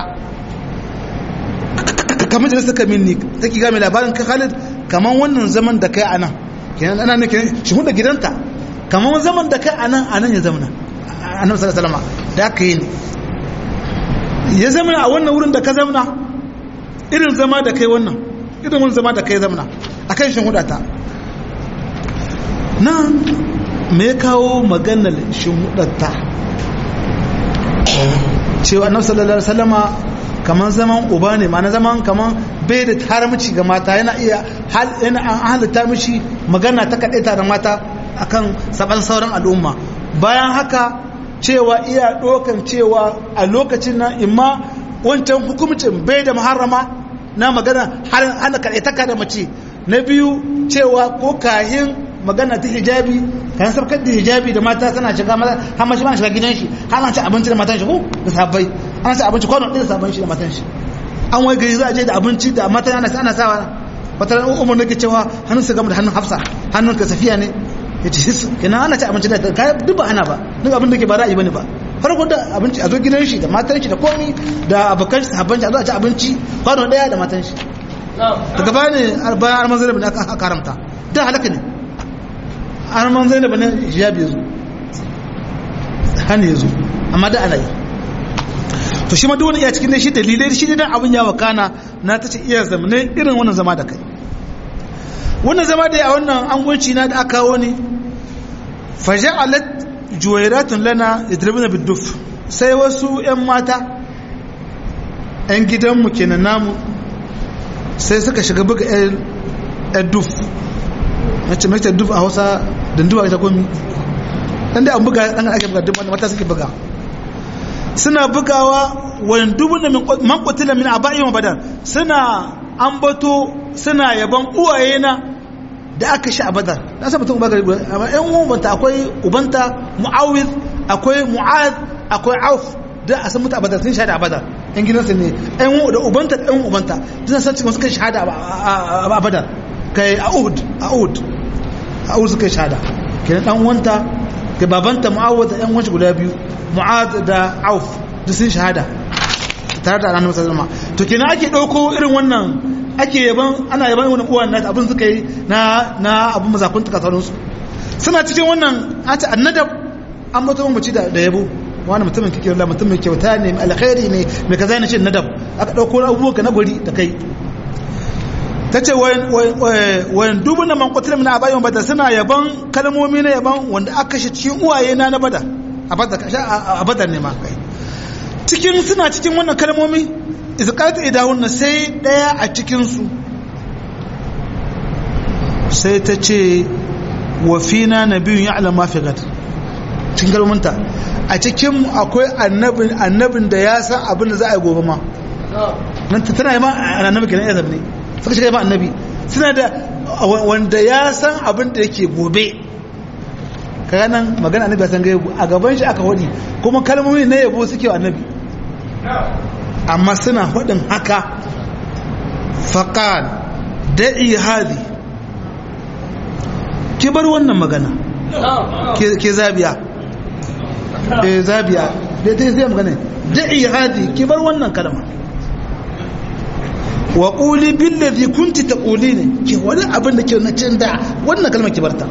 kamar da suka minni take ga mai labarin ka Khalid kaman wannan zaman da kai anan kenan ana ne kenan shinhuda gidanta kamar zaman da kai anan anan ya zamana annabi sallallahu alaihi wasallam da aka yi ne ya zamana a wannan wurin da ka zamana irin zama da kai wannan irin wani zama da kai zamana akan shin hudata nan me kawo maganar shin hudata cewa annabi sallallahu alaihi wasallama kamar zaman uba ne ma'ana zaman kamar bai da haramci ga mata yana iya yana an halitta mishi magana ta kaɗaita da mata akan saban sauran al'umma bayan haka cewa iya ɗokan cewa a lokacin nan imma wancan hukumcin bai da muharrama na magana hana kaɗaitaka da mace na biyu cewa ko kahin magana ta hijabi kan sabkar da hijabi da mata tana shiga maza har ma shi ma shiga gidan shi har an ci abinci da matan shi ko da sabbai an ci abinci kwano ɗaya da sabon shi da matan shi an wai gari za a je da abinci da matan ana ana sawa wata ran umar nake cewa hannun su gama da hannun hafsa hannun ka safiya ne ya ce hisu kenan ana ci abinci da kai duk ba ana ba duk abin da ke ba ra'ayi bane ba farko da abinci a zo gidan shi da matan shi da komi da abokan shi sahabban shi a zo a ci abinci kwano ɗaya da matan shi daga baya ne bayan arman zainab ne aka karamta da halaka ne arman zainab ne hijabi ya zo hannu ya zo amma da ana yi to shi ma duk wani iya cikin shi dalilai shi dan abin ya wakana na ta ce iya zamane irin wannan zama da kai wannan zama da ya wannan angonci na da aka kawo ne faja'alat juwairatun lana yadribuna biduf sai wasu yan mata yan gidanmu kenan namu sai suka shiga buga yan duf mace mace duf a hausa danduwa ita komi dan da an buga dan ake buga duk mata suke buga suna bugawa wani dubu da man kutila min aba'i wa badar suna ambato suna yaban uwaye na da aka shi a badar na san mutum bagari amma yan ubanta akwai ubanta muawiz akwai mu'ad akwai auf da a san mutu a badar sun shahada a badar yan gidansu ne yan da ubanta da yan ubanta duk san cikin suka shahada a badar kai a uhud a uhud a uhud suka shahada kenan dan uwanta ga babanta mu'awaz da yan wanci guda biyu mu'ad da auf duk sun shahada tare da annabi sallallahu alaihi wasallam to kenan ake dauko irin wannan ake yaban ana yaban wannan uwan nata abin suka yi na na abin mazakun ta sauransu suna cikin wannan ata annadab an mutu mace da da yabo wani mutumin kike Allah mutumin kyauta ne mai alkhairi ne mai kaza ne ce nadab aka dauko abubuwa na guri da kai tace wayan wayan dubun man qutila min abayin bada suna yaban kalmomi na yaban wanda aka kashe cikin uwaye na na bada a bada a bada ne ma kai cikin suna cikin wannan kalmomi izqat idahun sai daya a cikin su sai ta ce wa fina nabiyyun ya'lam ma fi gad cikin kalmominta a cikin akwai annabin annabin da ya san abin da za a yi gobe ma nan tana yi ma annabi kenan ya ne suka shiga ba annabi suna da wanda ya san abin da yake gobe kaga nan magana annabi ya san gaibu a gaban shi aka hodi kuma kalmomi na yabo suke wa annabi amma suna hodin haka faqal da'i hadi ki bar wannan magana ke zabiya eh zabiya da ta zai magana da'i hadi ki bar wannan kalma wa ƙuli billazi kunti ta ƙuli ne ke wani abin da ke na cin da wannan kalmar kibarta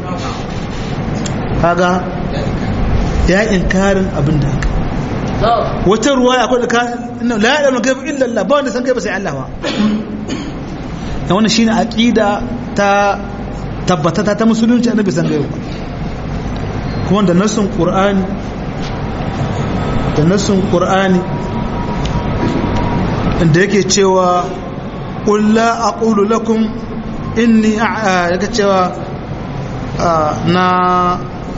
kaga ya inkarin abin da haka wata ruwa ya kwada ina la ya gaibu illa Allah ba wanda san gaibu sai Allah ba da wannan shine aqida ta tabbatata ta musulunci annabi san gaibu kuma da nasun qur'ani da nasun qur'ani inda yake cewa ƙulla a ƙulu lakum inni yake cewa na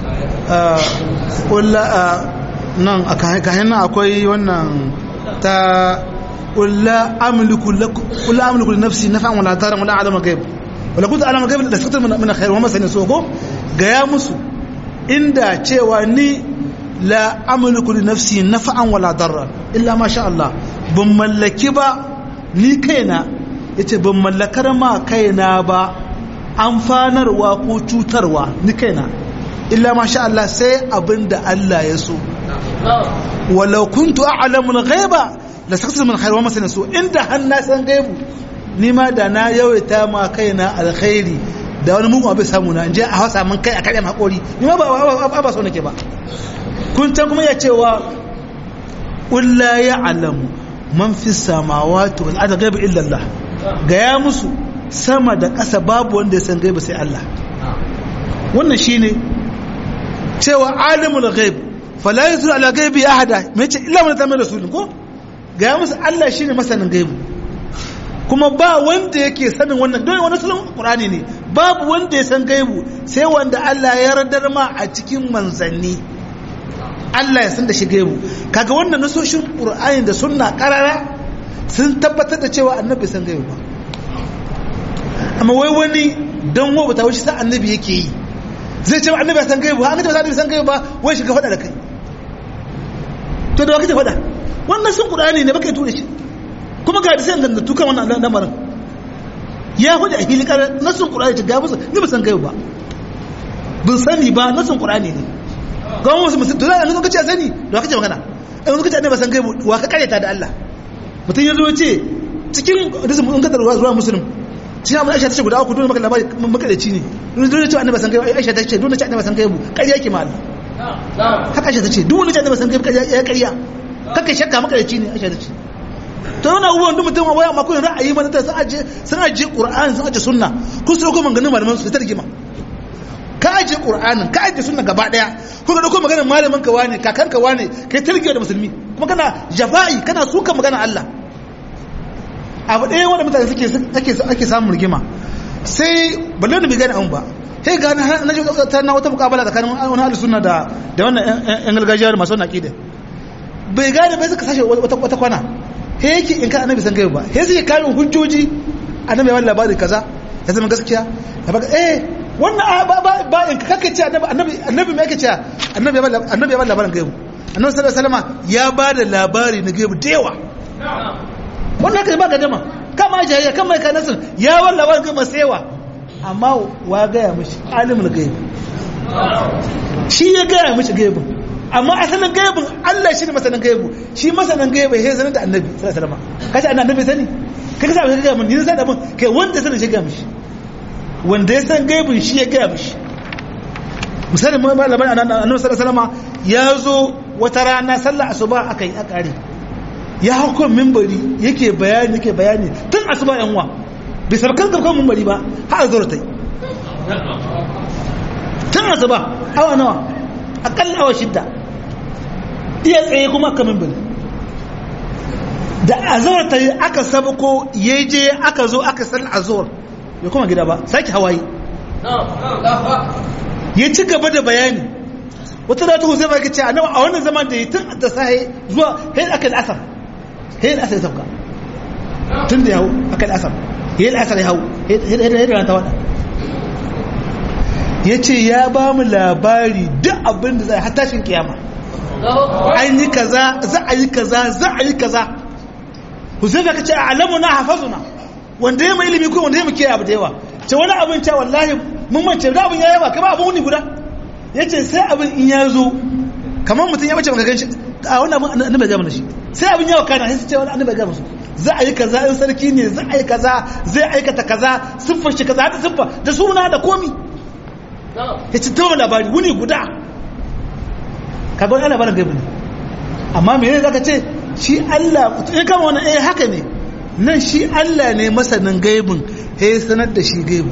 ƙulla nan a kayan nan akwai wannan ta ƙulla amliku da nafsi na fa'an wala tarin wala alama gaib wala kuta alama gaib da sukutar mana khairu wa masani so ko gaya musu inda cewa ni la amliku li nafsi nafa'an wala darra illa ma sha Allah ban mallaki ba ni kaina yace ban mallakar ma kaina ba amfanarwa ko cutarwa ni kaina illa ma sha Allah sai abinda Allah ya so walau kuntu a'lamu al-ghaiba la sakatu min khair wa masana so inda har na san gaibu ni ma da na yawaita ma kaina alkhairi da wani mugun abin samu na je a hausa mun kai a kare hakori ni ma ba ba so nake ba kun can kuma ya cewa qul la ya'lamu man fi samawati wal ardi ghaiba illa Allah gaya musu sama da ƙasa babu wanda ya san gaiba sai Allah wannan shine cewa alimul ghaib fala yusru ala ghaibi ahada me ce illa man tamma rasulun ko gaya musu Allah shine masanin gaibu kuma ba wanda yake sanin wannan don wani sunan qur'ani ne babu wanda ya san gaibu sai wanda Allah ya yardar ma a cikin manzanni Allah ya san da shi gaibu kaga wannan nasoshin qur'ani da sunna karara sun tabbatar da cewa annabi san gaibu ba amma wai wani dan wo bata wuce sa annabi yake yi zai ce annabi san gaibu ha annabi annabi san gaibu ba wai shiga fada da kai to da wakati fada wannan sun qur'ani ne baka tura shi kuma ga hadisan da tukan wannan lamarin ya hudu a hili kar nasun qur'ani ta ga musu ni ba san gaibu ba bin sani ba nasun qur'ani ne ga wasu musu to zan ka ce sani da kace magana in ka ce annabi san gaibu wa ka kareta da Allah mutum ya zo ce cikin hadisin mun kadar ruwa muslim shi abu aisha ta ce guda uku dole maka labari makalaci ne dole ce annabi san gaibu aisha ta ce dole ce annabi san gaibu ƙarya ke ma Allah haka aisha ta ce dole ce annabi san gaibu ya ƙarya kaka shakka makalaci ne aisha ta ce to yana abubuwan duk mutum waya ma kun ra'ayi mana ta sun aje sun aje qur'ani sun aje sunna kun so ko maganin malaman su ta rigima ka aje qur'anin ka aje sunna gaba daya ko ga dauko maganar malamin ka wane kakan ka wane kai tarbiya da musulmi kuma kana jafa'i kana suka magana Allah abu ɗaya wanda mutane suke ake ake samun rigima sai balle da bai gane an ba sai ga na ji ta na wata mukabala tsakanin wani ahlus sunna da da wannan yan gargajiya masu wannan aqida bai gane bai suka sashe wata wata kwana he yake in ka annabi san gaiba he sai karin hujjoji annabi ya labari kaza ya zama gaskiya ya baka eh wannan ba ba ba in ka kake ce annabi annabi annabi me yake ce annabi ya annabi ya labarin gaibu annabi sallallahu alaihi wasallam ya ba da labari na gaibu da yawa wannan kai ba gadama kama jayya kama kai nasu ya walla labarin gaibu sai yawa amma wa ga ya mishi alimul gaibu shi ya ga ya mishi gaibu amma asalin gaibin Allah shi ne masanin gaibu shi masanin gaibu ya sanar da annabi sallallahu alaihi wasallam kace annabi sani kai ka sa ga mun ni sai da mun kai wanda sanin shi ga mishi wanda ya san gaibin shi ya ga mishi misalin mu malaman annabi sallallahu alaihi wasallam ya zo wata rana sallar asuba akai a kare ya hau kan minbari yake bayani yake bayani tun asuba yan uwa bai sarkar da kan minbari ba har zuwa tai tun asuba awa nawa akalla awa shidda iya tsaye kuma aka min bane da azawar ta yi aka sabako ya je aka zo aka san azawar ya kuma gida ba sake hawaii ya ci gaba da bayani wata da ta hussein ba ke ce a nawa a wannan zaman da ya tun da sahi zuwa hayin aka da asar hayin asar ya sauka tun da ya hau aka da asar hayin asar ya hau hayin da ta wada ya ce ya ba mu labari duk abin da zai hatashin kiyama an yi kaza za a yi kaza za a yi kaza huzaifa ka ce a alamu na hafazuna wanda ya mai ilimi ko wanda ya muke abu da yawa ce wani abin ce wallahi mun mance da abin ya yawa kama abin wuni guda ya ce sai abin in ya zo kamar mutum ya bace maka gan shi a wani abin annabi ya gama shi sai abin yawa kana sai ce wani annabi ya gama su za a yi kaza in sarki ne za a yi kaza zai aikata kaza siffar shi kaza da siffa da suna da komi ya ci tawo labari wuni guda kaga wani labarin gaibu ne amma mene zaka ce shi Allah ya kama wannan eh haka ne nan shi Allah ne masanin gaibin ya sanar da shi gaibu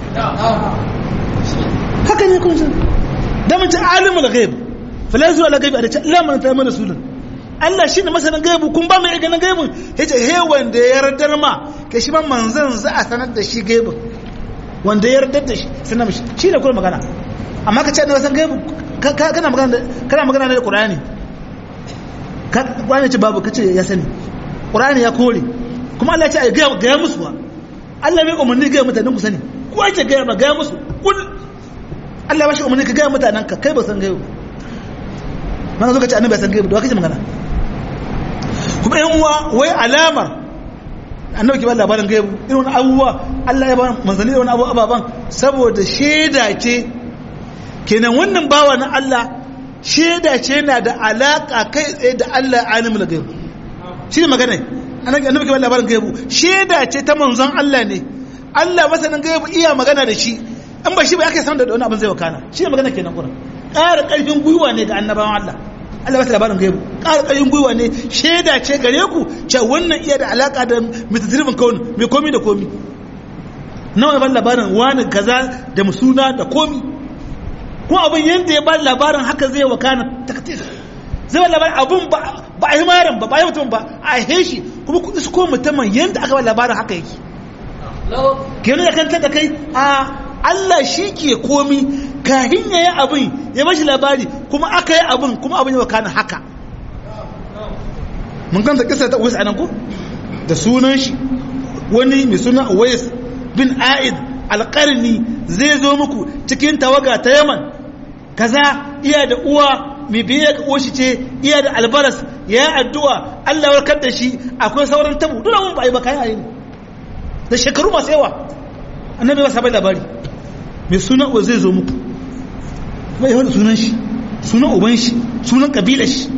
haka ne kun san da mun ci alimul gaib falan zuwa la gaibi a ce Allah man ta mana sunan Allah shi ne masanin gaibu kun ba mai ganin gaibin yace he wanda ya yardar ma ke shi ma manzon za a sanar da shi gaibin wanda ya yardar da shi sanar mishi shi ne kuma magana amma ka ce na san gaibu kana magana kana magana ne da Qur'ani ka Qur'ani ce babu kace ya sani Qur'ani ya kore kuma Allah ya ce ga ga musu wa Allah bai umarni ga mutanen ku sani ko ake ga ba ga musu kul Allah ba shi umarni ka ga mutanen ka kai ba san gaibu mana zo ka ce annabi ya san gaibu da kace magana kuma yan uwa wai alamar annabi ke ba labarin gaibu irin wani abubuwa Allah ya ba manzanni da wani abu ababan saboda shaida ce kenan wannan bawa na Allah shaida ce na da alaka kai tsaye da Allah alimul gaibu shi ne magana annabi ke ba labarin gaibu shaida ce ta manzon Allah ne Allah masanin gaibu iya magana da shi in ba shi ba aka san da wani abin zai wakana shi ne magana kenan kuran ƙara ƙarfin gwiwa ne ga annabawan Allah Allah ba labarin gaibu ƙara ƙarfin gwiwa ne shaida ce gare ku ce wannan iya da alaka da mitatirifin kawun mai komi da komi nawa ban labarin wani kaza da musuna da komi ko abin yadda ya ba labarin haka zai wakana taktis zai ba labarin abin ba a yi maran ba ba a yi mutum ba a yi shi kuma ku isko mutumin yadda aka ba labarin haka yake kenan da kanta da kai a Allah shi ke komi kahin ya yi abin ya bashi labari kuma aka yi abin kuma abin ya wakana haka mun kanta kisa ta uwais anan ko da sunan shi wani mai suna uwais bin a'id alƙarni zai zo muku cikin tawaga ta yaman kaza iya da uwa mai biye ga uwashi ce iya da albaras ya yi addu'a Allah warkar da shi akwai sauran tabu duk mun ba yi ba kayan ayi da shekaru masu yawa annabi ba sabai labari mai sunan uwa zai zo muku kuma yawan sunan shi sunan uban shi sunan kabilar shi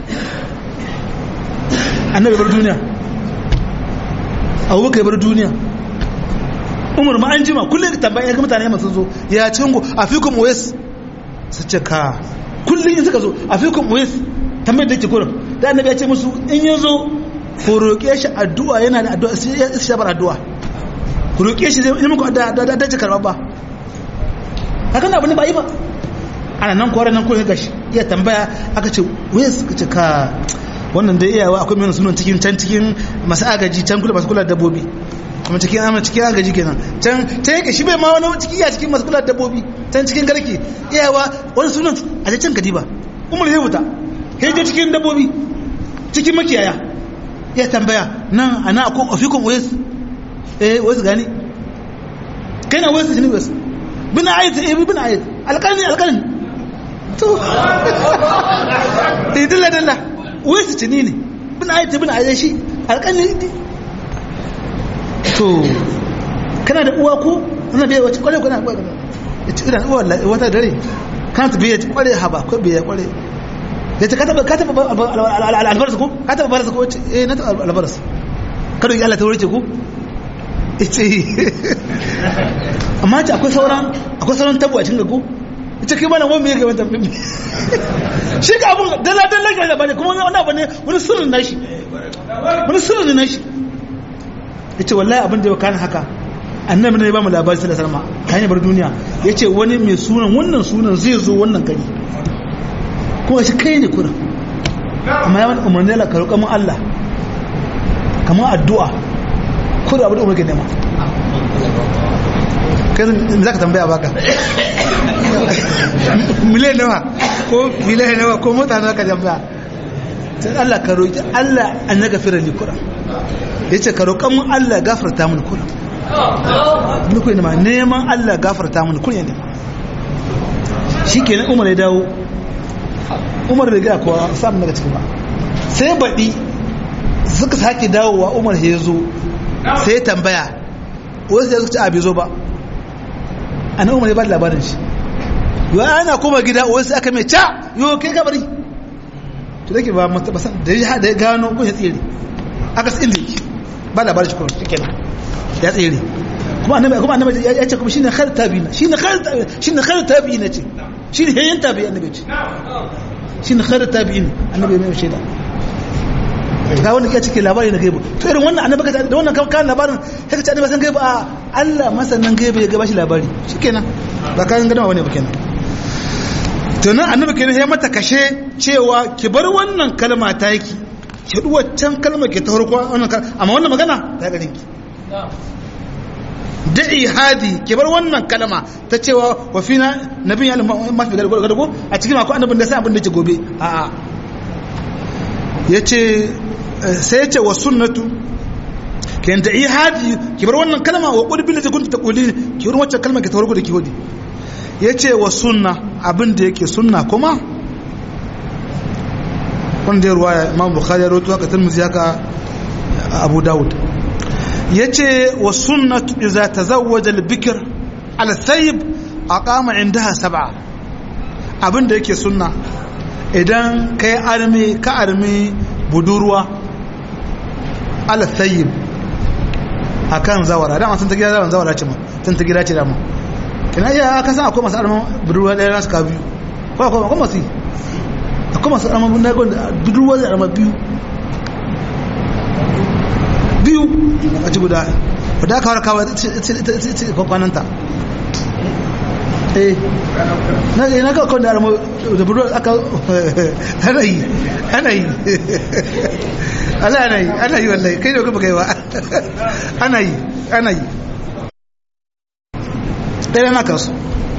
annabi bar duniya abubakar bar duniya umar ma an jima kullum tambaya ga mutane masu zo ya cingo a fikun wes su ce ka kullum in suka zo a fikun wes tambayar da ke kurin da annabi ya ce musu in ya zo ku roƙe shi addu'a yana da addu'a sai ya shabar addu'a ku roƙe shi zai muku da da da karɓa ba haka na abin ba yi ba ana nan kwarar nan kullum gashi iya tambaya aka ce wes ka ce ka wannan da iyawa akwai mai sunan cikin can cikin masu agaji can kula masu kula dabbobi kuma cikin amma cikin agaji kenan can can yake shi bai ma wani ciki ya cikin masu kula dabbobi can cikin garke iyawa wani sunan a can kadiba umar zai wuta hejo cikin dabbobi cikin makiyaya ya tambaya nan ana akwai ofikun wes eh wes gani kai na wes shi ne wes bin ayat eh bin ayat alƙalin alƙalin to eh dalla dalla wai su tuni ne bin ayat bin ayat shi alƙalin to kana da uwa ko ana bai wace kware kuna kware ita idan uwa wata dare kana ta bai kware haba ko bai kware ya ta kataba kataba albarsa ko kataba albarsa ko eh na ta albarsa kada yi Allah ta wuce ko ita amma ta akwai sauran akwai sauran tabo a cikin gago ita kai mana wani mai gaban tafi shi ga abun dala dala ga labari kuma wani abu ne wani sirrin nashi wani sirrin nashi yace wallahi abin da ya kana haka annabi ne ya ba mu labari sallallahu alaihi wasallam kan bar duniya yace wani mai sunan wannan sunan zai zo wannan gari kuma shi kai ne kuna amma ya wani umarni la karuka mun Allah kamar addu'a kuna abu da umarni nema kai za ka tambaya baka miliyan nawa ko miliyan nawa ko mota nawa ka tambaya sai Allah ka roƙi Allah an na gafira ni kura ya ce ka roƙan mun Allah gafarta mun kura ni kuwa nema neman Allah gafarta mun kura ne shi ke umar ya dawo umar da gaya kuwa samun daga ciki ba sai baɗi suka sake dawowa umar ya zo sai ya tambaya wasu ya zuci a bai zo ba a nan umar ya ba da labarin shi yau ana kuma gida wasu aka mai ca yau kai kabari to da ke ba matabasan da ya da ya gano kun ya tsere aka tsin da ba labarin shi kuma shi kenan ya tsere kuma annabi kuma annabi ya ce kuma shine khair tabi'ina shine khair shine khair tabi'ina ce shine hayyan tabi'i annabi ce shine khair tabi'in annabi mai shaida ga wanda ya cike labari na gaibu to irin wannan annabi ka da wannan kan labarin sai ka ce annabi san gaibu a Allah masanan gaibu ya ga bashi labari shikenan ba kan gadama bane ba kenan to nan annabi kenan ya mata kashe cewa ki bar wannan kalma ta yaki ki duwa can kalma ke ta farko wannan amma wannan magana ta garin ki da'i hadi ki bar wannan kalma ta cewa wa fina nabiyyan mafi gargado a cikin akwai annabin da sai abin da ke gobe a'a yace sai yace wa sunnatu kan da'i hadi ki bar wannan kalma wa qul bil kunta taquli ki bar wacce kalma ke ta farko da ki hodi yace wa sunna abin da yake sunna kuma wanda ya ruwaya imam bukhari ya rawaito haka tirmidhi haka abu daud yace wa sunnatu idza tazawwaja al-bikr ala sayyib aqama indaha sab'a abinda yake sunna idan kai armi ka armi budurwa ala sayyib akan zawara dama sun ta gida zawara zawara ce ma sun ta gida ce dama kina iya aka san akwai masu arman budurwa ɗaya nasu ka biyu ko akwai akwai masu akwai masu arman budurwa zai arman biyu biyu a ci guda wadda aka wara kawai kwakwananta eh na ga na kawai da armo da buru aka ana yi ana yi Allah ana yi ana yi wallahi kai da kuma kai ba ana yi ana yi ɗaya na kasu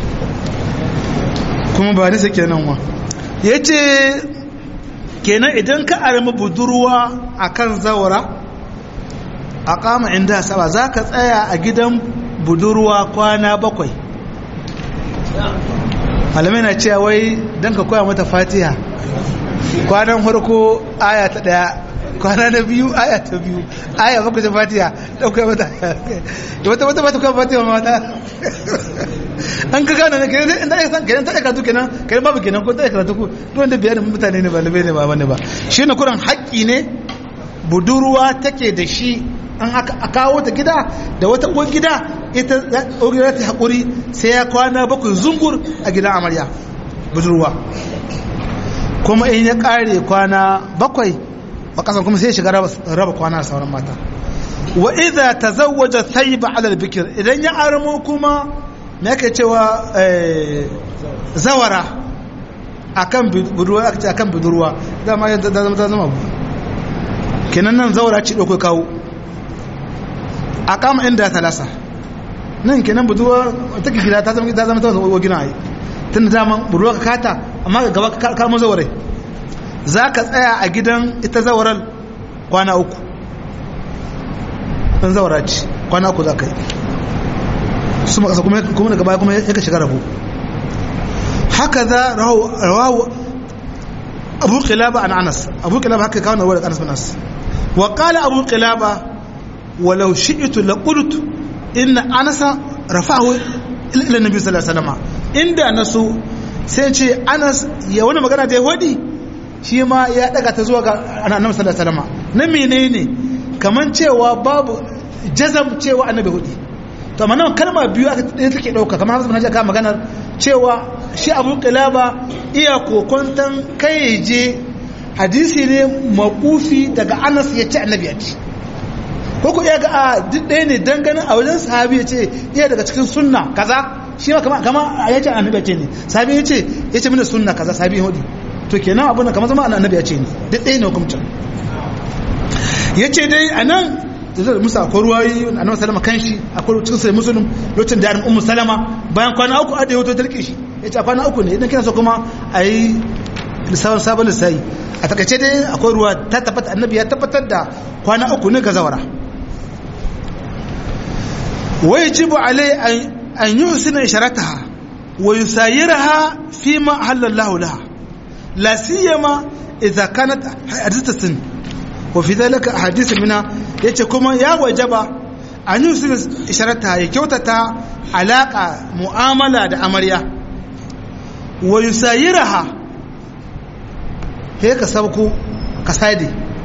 kuma ba nisa kenan wa ya ce kenan idan ka armi budurwa akan zawara a kama inda saba za ka tsaya a gidan budurwa kwana bakwai malamai na cewa wai don ka koya mata fatiha kwanan farko aya ta daya kwana na biyu aya ta biyu aya bakwai ta fatiha ɗauka mata wata wata mata koya fatiha mata an ka gane kenan inda ya san kenan ta karatu kenan kenan babu kenan ko ta karatu ko duk wanda bayanin mutane ne ba labe ne ba bane ba shi ne kuran haƙƙi ne budurwa take da shi an aka kawo ta gida da wata uwar gida ita uwar ta haƙuri sai ya kwana bakwai zungur a gidan amarya budurwa kuma in ya ƙare kwana bakwai a ƙasan kuma sai shiga raba kwana da sauran mata wa idza tazawwaja thayba ala al-bikr idan ya armo kuma me yake cewa zawara akan budurwa aka ce akan budurwa dama ya zama ta zama kenan nan zawara ci dauko kawo a kama inda talasa nan kenan budurwa take gida ta zama ta zama ta wa gina ai tun da dama budurwa ka kata amma ga gaba ka kama zawarai za ka tsaya a gidan ita zawarar kwana uku ɗan zawara ce kwana uku za ka yi su makasa kuma daga baya kuma ya ka shiga rabu haka za rawahu abu kilaba an anas abu kilaba haka kawo na wadda anas bin anas wa kala abu kilaba walau shi'itu la qultu inna anasa rafa'ahu ila nabi sallallahu alaihi wasallam inda nasu sai ce anas ya wani magana da ya wadi shi ma ya daga ta zuwa ga annabi sallallahu alaihi wasallam na menene kaman cewa babu jazam cewa annabi hudi to amma nan kalma biyu aka ɗaya take ɗauka kamar hasu manhaja ka maganar cewa shi abu kilaba iya kokontan kai je hadisi ne makufi daga anas ya ce annabi ya ce ko ku iya ga a duk ɗaya ne ganin a wajen sahabi ya ce iya daga cikin sunna kaza shi ma kama kama ya ce annabi ya ce ne sahabi ya ce ya ce mini sunna kaza sahabi ya hudu to kenan abin da kamar zama annabi ya ce ne duk ɗaya ne hukumcin ya ce dai a nan da zai musa akwai ruwayi annabi salama kan shi akwai cikin sai musulun lokacin da yarin ummu salama bayan kwana uku a da yato ta rike shi ya ce a kwana uku ne idan kina so kuma a yi lissafin sabon lissafi a takaice dai akwai ruwa ta tabbata annabi ya tabbatar da kwana uku ne ga zawara wai jibu alai an yi husina isharataha wa yusayiraha fi ma halallahu laha la siyama idza kanat hadithatan wa fi dhalika ahadith minha yace kuma ya wajaba an yi husina isharataha ya kyautata alaka mu'amala da amarya wa yusayiraha he ka sabku ka sade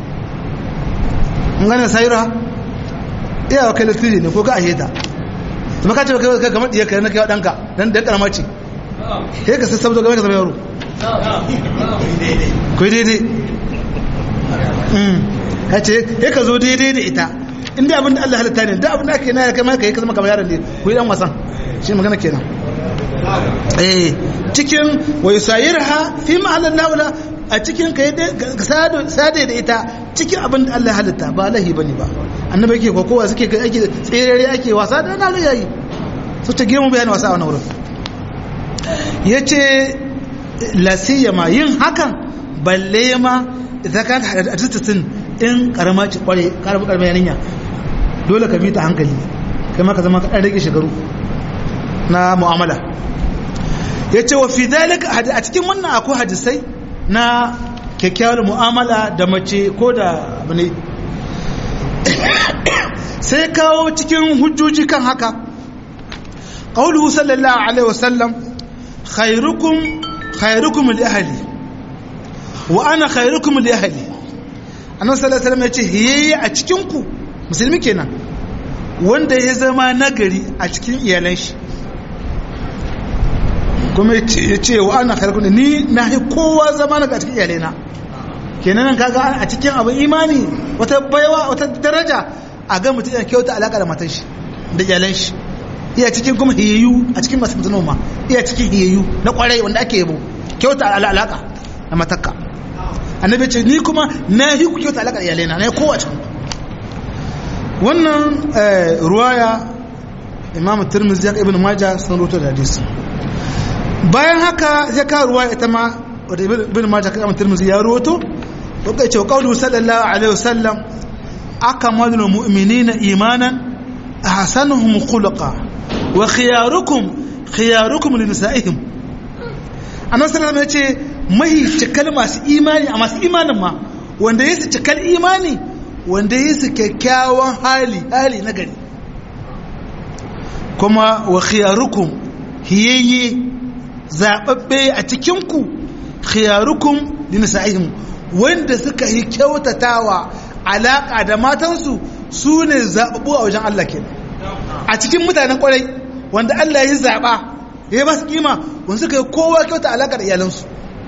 ngana sayira iya wa kai latiri ne ko ka aheta kuma ka ce kai kai kamar diyar kai na kai danka dan dan karama ce he ka sassabto game ka zama yaro ko daidai mm ka ce he ka zo daidai da ita inda abin da Allah halitta ne da abin da ake na kai ma kai ka zama kamar yaron ne ko dan wasan shi magana kenan eh cikin wa yusayirha fi ma'alan laula a cikin ka sade da ita cikin abin da Allah halitta ba lahi bane ba annabi yake kokowa suke ake tserere ake wasa da na yayi su ta girma bayan wasa a wannan wurin yace la siyama yin hakan balle ma idan ka hadisin in karama ci kware karama karama yarinya dole ka bi ta hankali kai ma ka zama ka dan rage shekaru na mu'amala yace wa fi dalika a cikin wannan akwai hadisai na kyakkyawar mu'amala da mace ko da abu ne sai kawo cikin hujjoji kan haka ƙauluhu sallallahu alaihi wasallam khairukum khairukum li ahli wa ana khairukum li ahli annabi sallallahu alaihi wasallam ya ce hiyayi a cikin ku musulmi kenan wanda ya zama nagari a cikin iyalan shi kuma ya ce wa ana khairukum ni na yi kowa zama na cikin iyalena kenan kaga a cikin abin imani wata baiwa wata daraja a ga mutum ya kyauta alaka da matan shi da iyalan shi iya cikin kuma hiyayyu a cikin masu mutum ma iya cikin hiyayyu na kwarai wanda ake yabo kyauta alaka da matakka annabi ce ni kuma na yi ku kyauta alaka da iyalena na yi kowa cikin wannan ruwaya imam tirmidhi ya ibn majah sun rubuta da hadisi bayan haka ya kawo ruwa ita ma wadda ibn majah kan tirmidhi ya ruwato wanda ya ce qawlu sallallahu alaihi wasallam akmalul mu'minina imanan ahsanuhum khuluqa wa khiyarukum khiyarukum li nisa'ihim annabi sallallahu alaihi ce mai cikal masu imani a masu imanin ma wanda ya su cikal imani wanda ya su kyakkyawan hali hali na gari kuma wa khiyarukum hiyayye zababbe a cikinku khiyarukum li nisa'ihim wanda suka yi kyautatawa alaka da matansu su ne zababbu a wajen Allah kenan a cikin mutanen kwarai wanda Allah ya zaba ya ba su kima wanda suka yi kowa kyauta alaka da iyalansu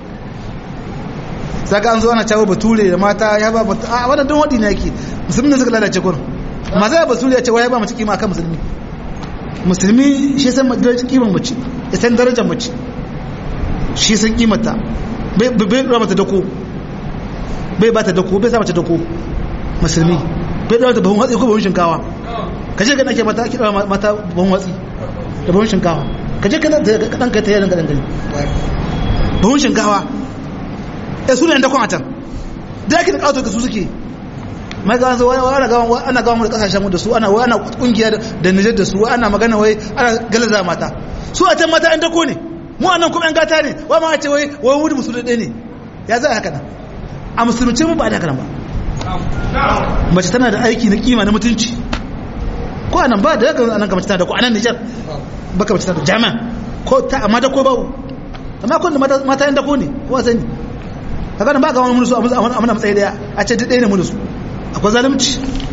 saka an zo ana cewa bature da mata ya ba mata a wannan don wadi ne yake musulmi ne suka lalace kurin maza ya bature ya ce wai ya ba mace kima kan musulmi musulmi shi san darajar kimar mace ya san darajar mace shi san kimata bai bai ba mata dako bai ba ta dako bai sa mace dako musulmi bai da ta bahun hatsi ko bahun shinkawa kaje ga nake mata kira mata bahun hatsi da bahun shinkawa kaje ka dan kai ta yaran gadan gani bahun shinkawa ya su ne da kwan atan da yake da kawo su suke mai ga wanzu ana gawa ana gawa mu da kasashen mu da su ana wai ana kungiya da Niger da su ana magana wai ana galaza mata su a can mata an dako ne mu anan kuma an gata ne wai ma ce wai wai mu musulmi ɗaya ne ya za haka nan a musulunci mu ba da haka nan ba mace tana da aiki na kima na mutunci ko anan ba da haka anan ga mace tana da ko anan Niger baka mace tana da jami'a ko ta amma da ko babu amma kun da mata yan dako ne ko sani kaga nan ba ga wani munusu a mana matsayi daya a ce duk ɗaya ne munusu akwai zalunci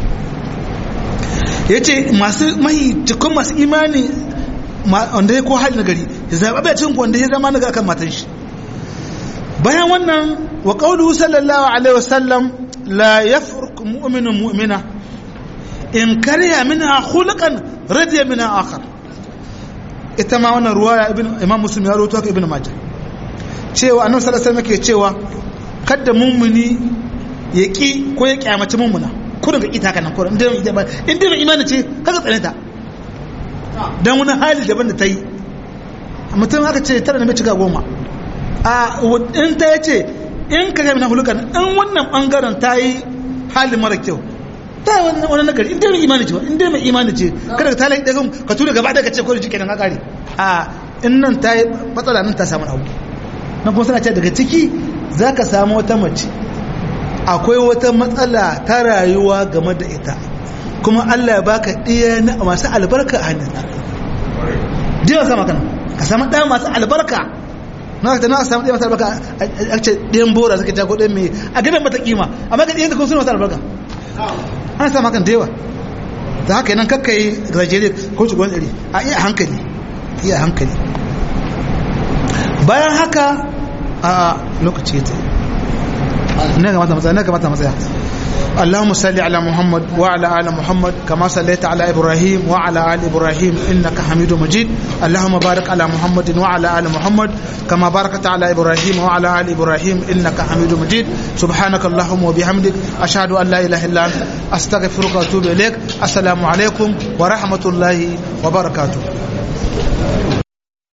ya ce masu mai cikin masu imani wanda ya ko hali na gari ya zaɓa bai cin wanda ya zama naga kan matan shi bayan wannan wa ƙaulu sallallahu alaihi wasallam la ya furku mu'minin mu'mina in karya mina hulukan radiya mina akhar ita ma wannan ruwaya imam muslim ya rawaito haka ibn majah cewa annabi sallallahu alaihi wasallam ke cewa kada mummuni ya ƙi ko ya ƙyamaci mummuna kurin ka ƙita kanan kurin inda mai imani ce kaga tsane ta don wani hali daban da ta yi mutum aka ce tara na mai cika goma a in ta ya ce in ka gami na hulukan in wannan ɓangaren ta yi hali mara kyau ta yi wani nagari inda mai imani ce inda mai imani ce kada ka talayi ɗagun ka tura gaba da ka ce kurin jike nan kakari a in nan ta yi matsala nan ta samu abu na kuma suna ce daga ciki za ka samu wata mace akwai wata matsala ta rayuwa game da ita kuma Allah ya baka ɗiya na masu albarka a hannun diwa sama kan ka samu ɗaya masu albarka na ta na samu ɗaya masu albarka a ce ɗiyan bora suka jago ɗayan mai a gidan mata kima amma ga ɗiyan da kuma suna masu albarka ana samu kan dewa da haka yanan kakka yi gajere ko ci gwan ɗari a iya hankali iya hankali bayan haka a lokaci ya tsaye na kamata matsaya na kamata matsaya اللهم صل على محمد وعلى ال محمد كما صليت على ابراهيم وعلى ال ابراهيم انك حميد مجيد اللهم بارك على محمد وعلى ال محمد كما باركت على ابراهيم وعلى ال ابراهيم انك حميد مجيد سبحانك اللهم وبحمدك اشهد ان لا اله الا انت استغفرك واتوب اليك السلام عليكم ورحمه الله وبركاته